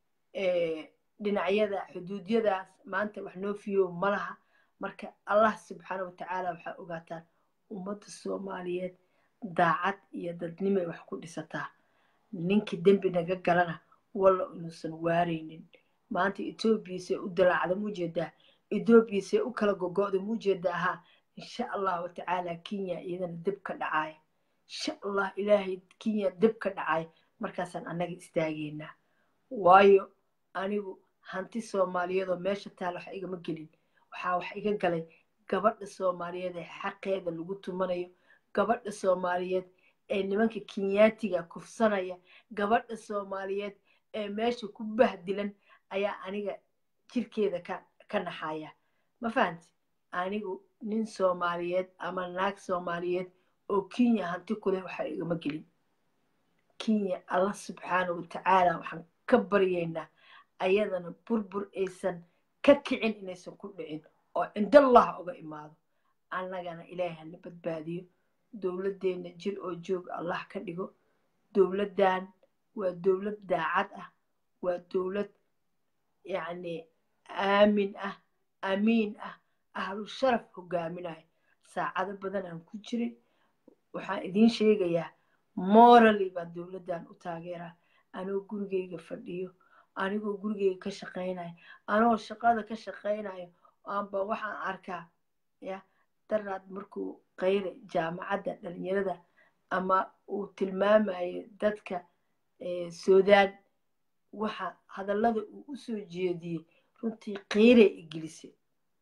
dhinacyada xuduudyadaas maanta wax noo fiyo ma laha marka allah subxaana watacaala waxaa ogaataan ummadda soomaaliyeed daacad iyo dadnimay wax ku dhisataa ninkii dembi naga galana walla inuusan waaraynin maanta etoobiya see u dalaacda muujeedaa etoobiya see u kala gogo'da muujeedaa haa insha allahu watacaala kenya iyadana deb ka dhacaaya insha allah ilaahay kenya deb ka dhacaaya markaasaan annaga istaageynaa waayo anigu hanti soomaaliyeed oo meesha taal wax igama gelin waxaa wax iga galay gabadha soomaaliyeed ee xaqeeda lagu tumanayo gabadha soomaaliyeed ee nimanka kenyaatiga kufsanaya gabadha soomaaliyeed ee meesha ku bahdilan ayaa aniga jirkeeda ka ka naxaya ma fahanti anigu nin soomaaliyeed ama naag soomaaliyeed oo kenya hanti ku leh waxa igama gelin kenya allah subxaana watacaala waxaan ka baryaynaa ayadana burbur aysan ka kicin inaysan ku dhicin oo cindallah uga imaado annagana ilaahay hana badbaadiyo dowladdeenna jir oo joog allah ka dhigo dowladdan waa dowlad daacad ah waa dowlad yacni aamin ah amiin ah ahlu sharaf hogaaminayo saacado badan aan ku jirin waxaan idiin sheegayaa morally baan dowladdan u taageeraa anoo gurigeyga fadhiyo anigoo gurigeyga ka shaqaynayo anoo shaqada ka shaqaynayo aanba waxaan arkaa ya daraad markuu qayre jaamacadda dhalinyarada ama uu tilmaamayo dadka suudaan waxa hadallada uu u soo jeediyey runtii qiirey igelisay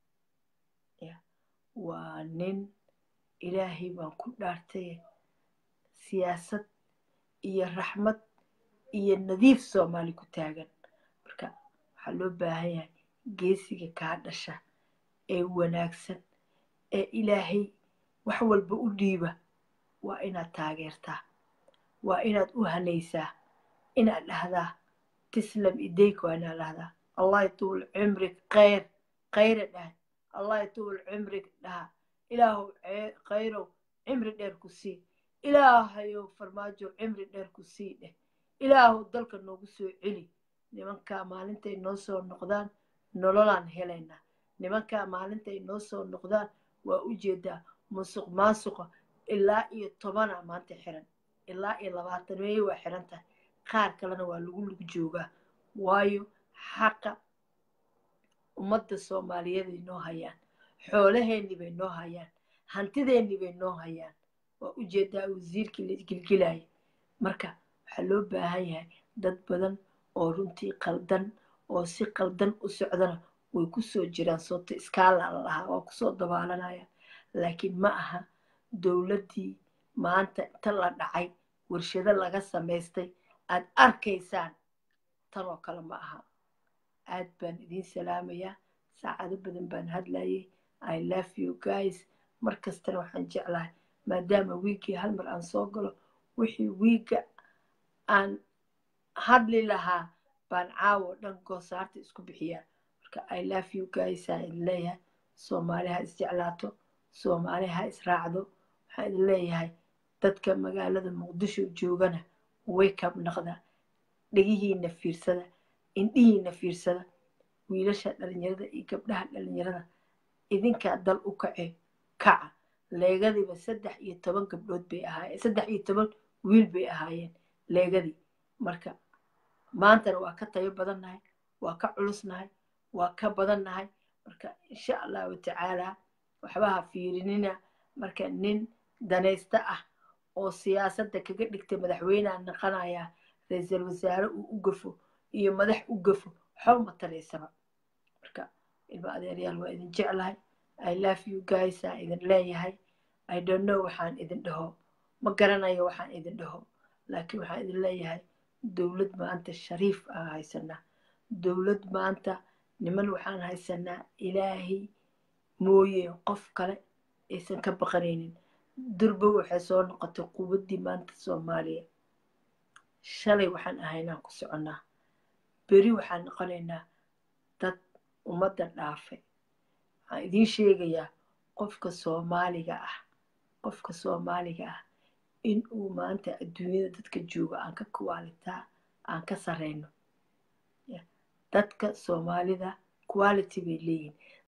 waa nin ilaahay baan ku dhaartay siyaasad iyo raxmad iyo nadiif soomaali ku taagan marka waxaa loo baahan yahay geesiga kaa dhasha ee wanaagsan ee ilaahay wax walba u dhiiba waa inaad taageertaa waa inaad u hanaysaa inaad dhahdaa tislam ideyk waa inaad dhahdaa allah yatuul cimrig khayr khayra dhahay allah yatuul cimrig dhaha ilaahow khayrow cimri dheer ku sii ilaahayow farmaajo cimri dheer ku sii dheh ilaahow dalka noogu soo celi nimankaa maalintay noo soo noqdaan nololaan helaynaa nimankaa maalintay noo soo noqdaan waa u jeedaa musuq maasuqa ilaa iyo tobana maanta xiran ilaa iyo labaatan meeye waa xiran tahay qaar kalena waa lagu lug joogaa waayo xaqa ummadda soomaaliyeed ay noo hayaan xoolaheennii bay noo hayaan hantideennii bay noo hayaan waa u jeedaa wasiirkii la isgilgilaaya marka waxaa loo baahan yahay dad badan oo runtii qaldan oo si qaldan u socdana way kusoo jiraan soota iskaala la lahaa waa kusoo dabaalanayaan laakiin ma aha dowladdii maanta inta la dhacay warshado laga samaystay aad arkaysaan tanoo kale ma aha aad baan idiin salaamayaa saacado badan baan hadlayay i love you guys mar kastana waxaan jeclahay maadaama wiiggii hal mar aan soo galo wixii wiigga aan hadli lahaa baan caawo dhan goosaarta isku bixiyaa marka i love you guys aan idin leeyahay soomaali ha isjeclaato soomaali ha israacdo waxaan idin leeyahay dadka magaalada muqdisho joogana waykab naqda dhegihiina fiirsada indhihiina fiirsada wiilasha dhalinyarada iyo gabdhaha dhalinyarada idinkaa dal u kace kaca leegadiiba saddex iyo toban gabdhood bay ahaayeen saddex iyo toban wiil bay ahaayeen leegadii marka maantana waa ka tayo badannahay waa ka culusnahay waa ka badannahay marka insha allahu tacaalaa waxbaha fiirinina marka nin danaysta ah oo siyaasadda kaga dhigtay madaxweyneha naqanayaa ra-iisul wasaare uu u gafo iyo madax u gafo waxba ma taraysaba marka ilma adeeryaal waa idin jeclahay i love you guys aan idin leeyahay i don't know waxaan idin dhaho ma garanayo waxaan idin dhaho laakiin waxaan idin leeyahay dowlad maanta shariif aan haysanaa dowlad maanta niman waxaan haysanaa ilaahay mooye qof kale aysan ka baqanaynin durba waxay soo noqotay quwaddii maanta soomaaliya shalay waxaan ahaynaan ku soconnaa beri waxaan noqonaynaa dad ummadda dhaafay waxaan idiin sheegayaa qofka soomaaliga ah qofka soomaaliga ah in uu maanta adduunyada dadka jooga aan ka kuwaalitaa aan ka sarreyno dadka soomaalida quality bay leeyihin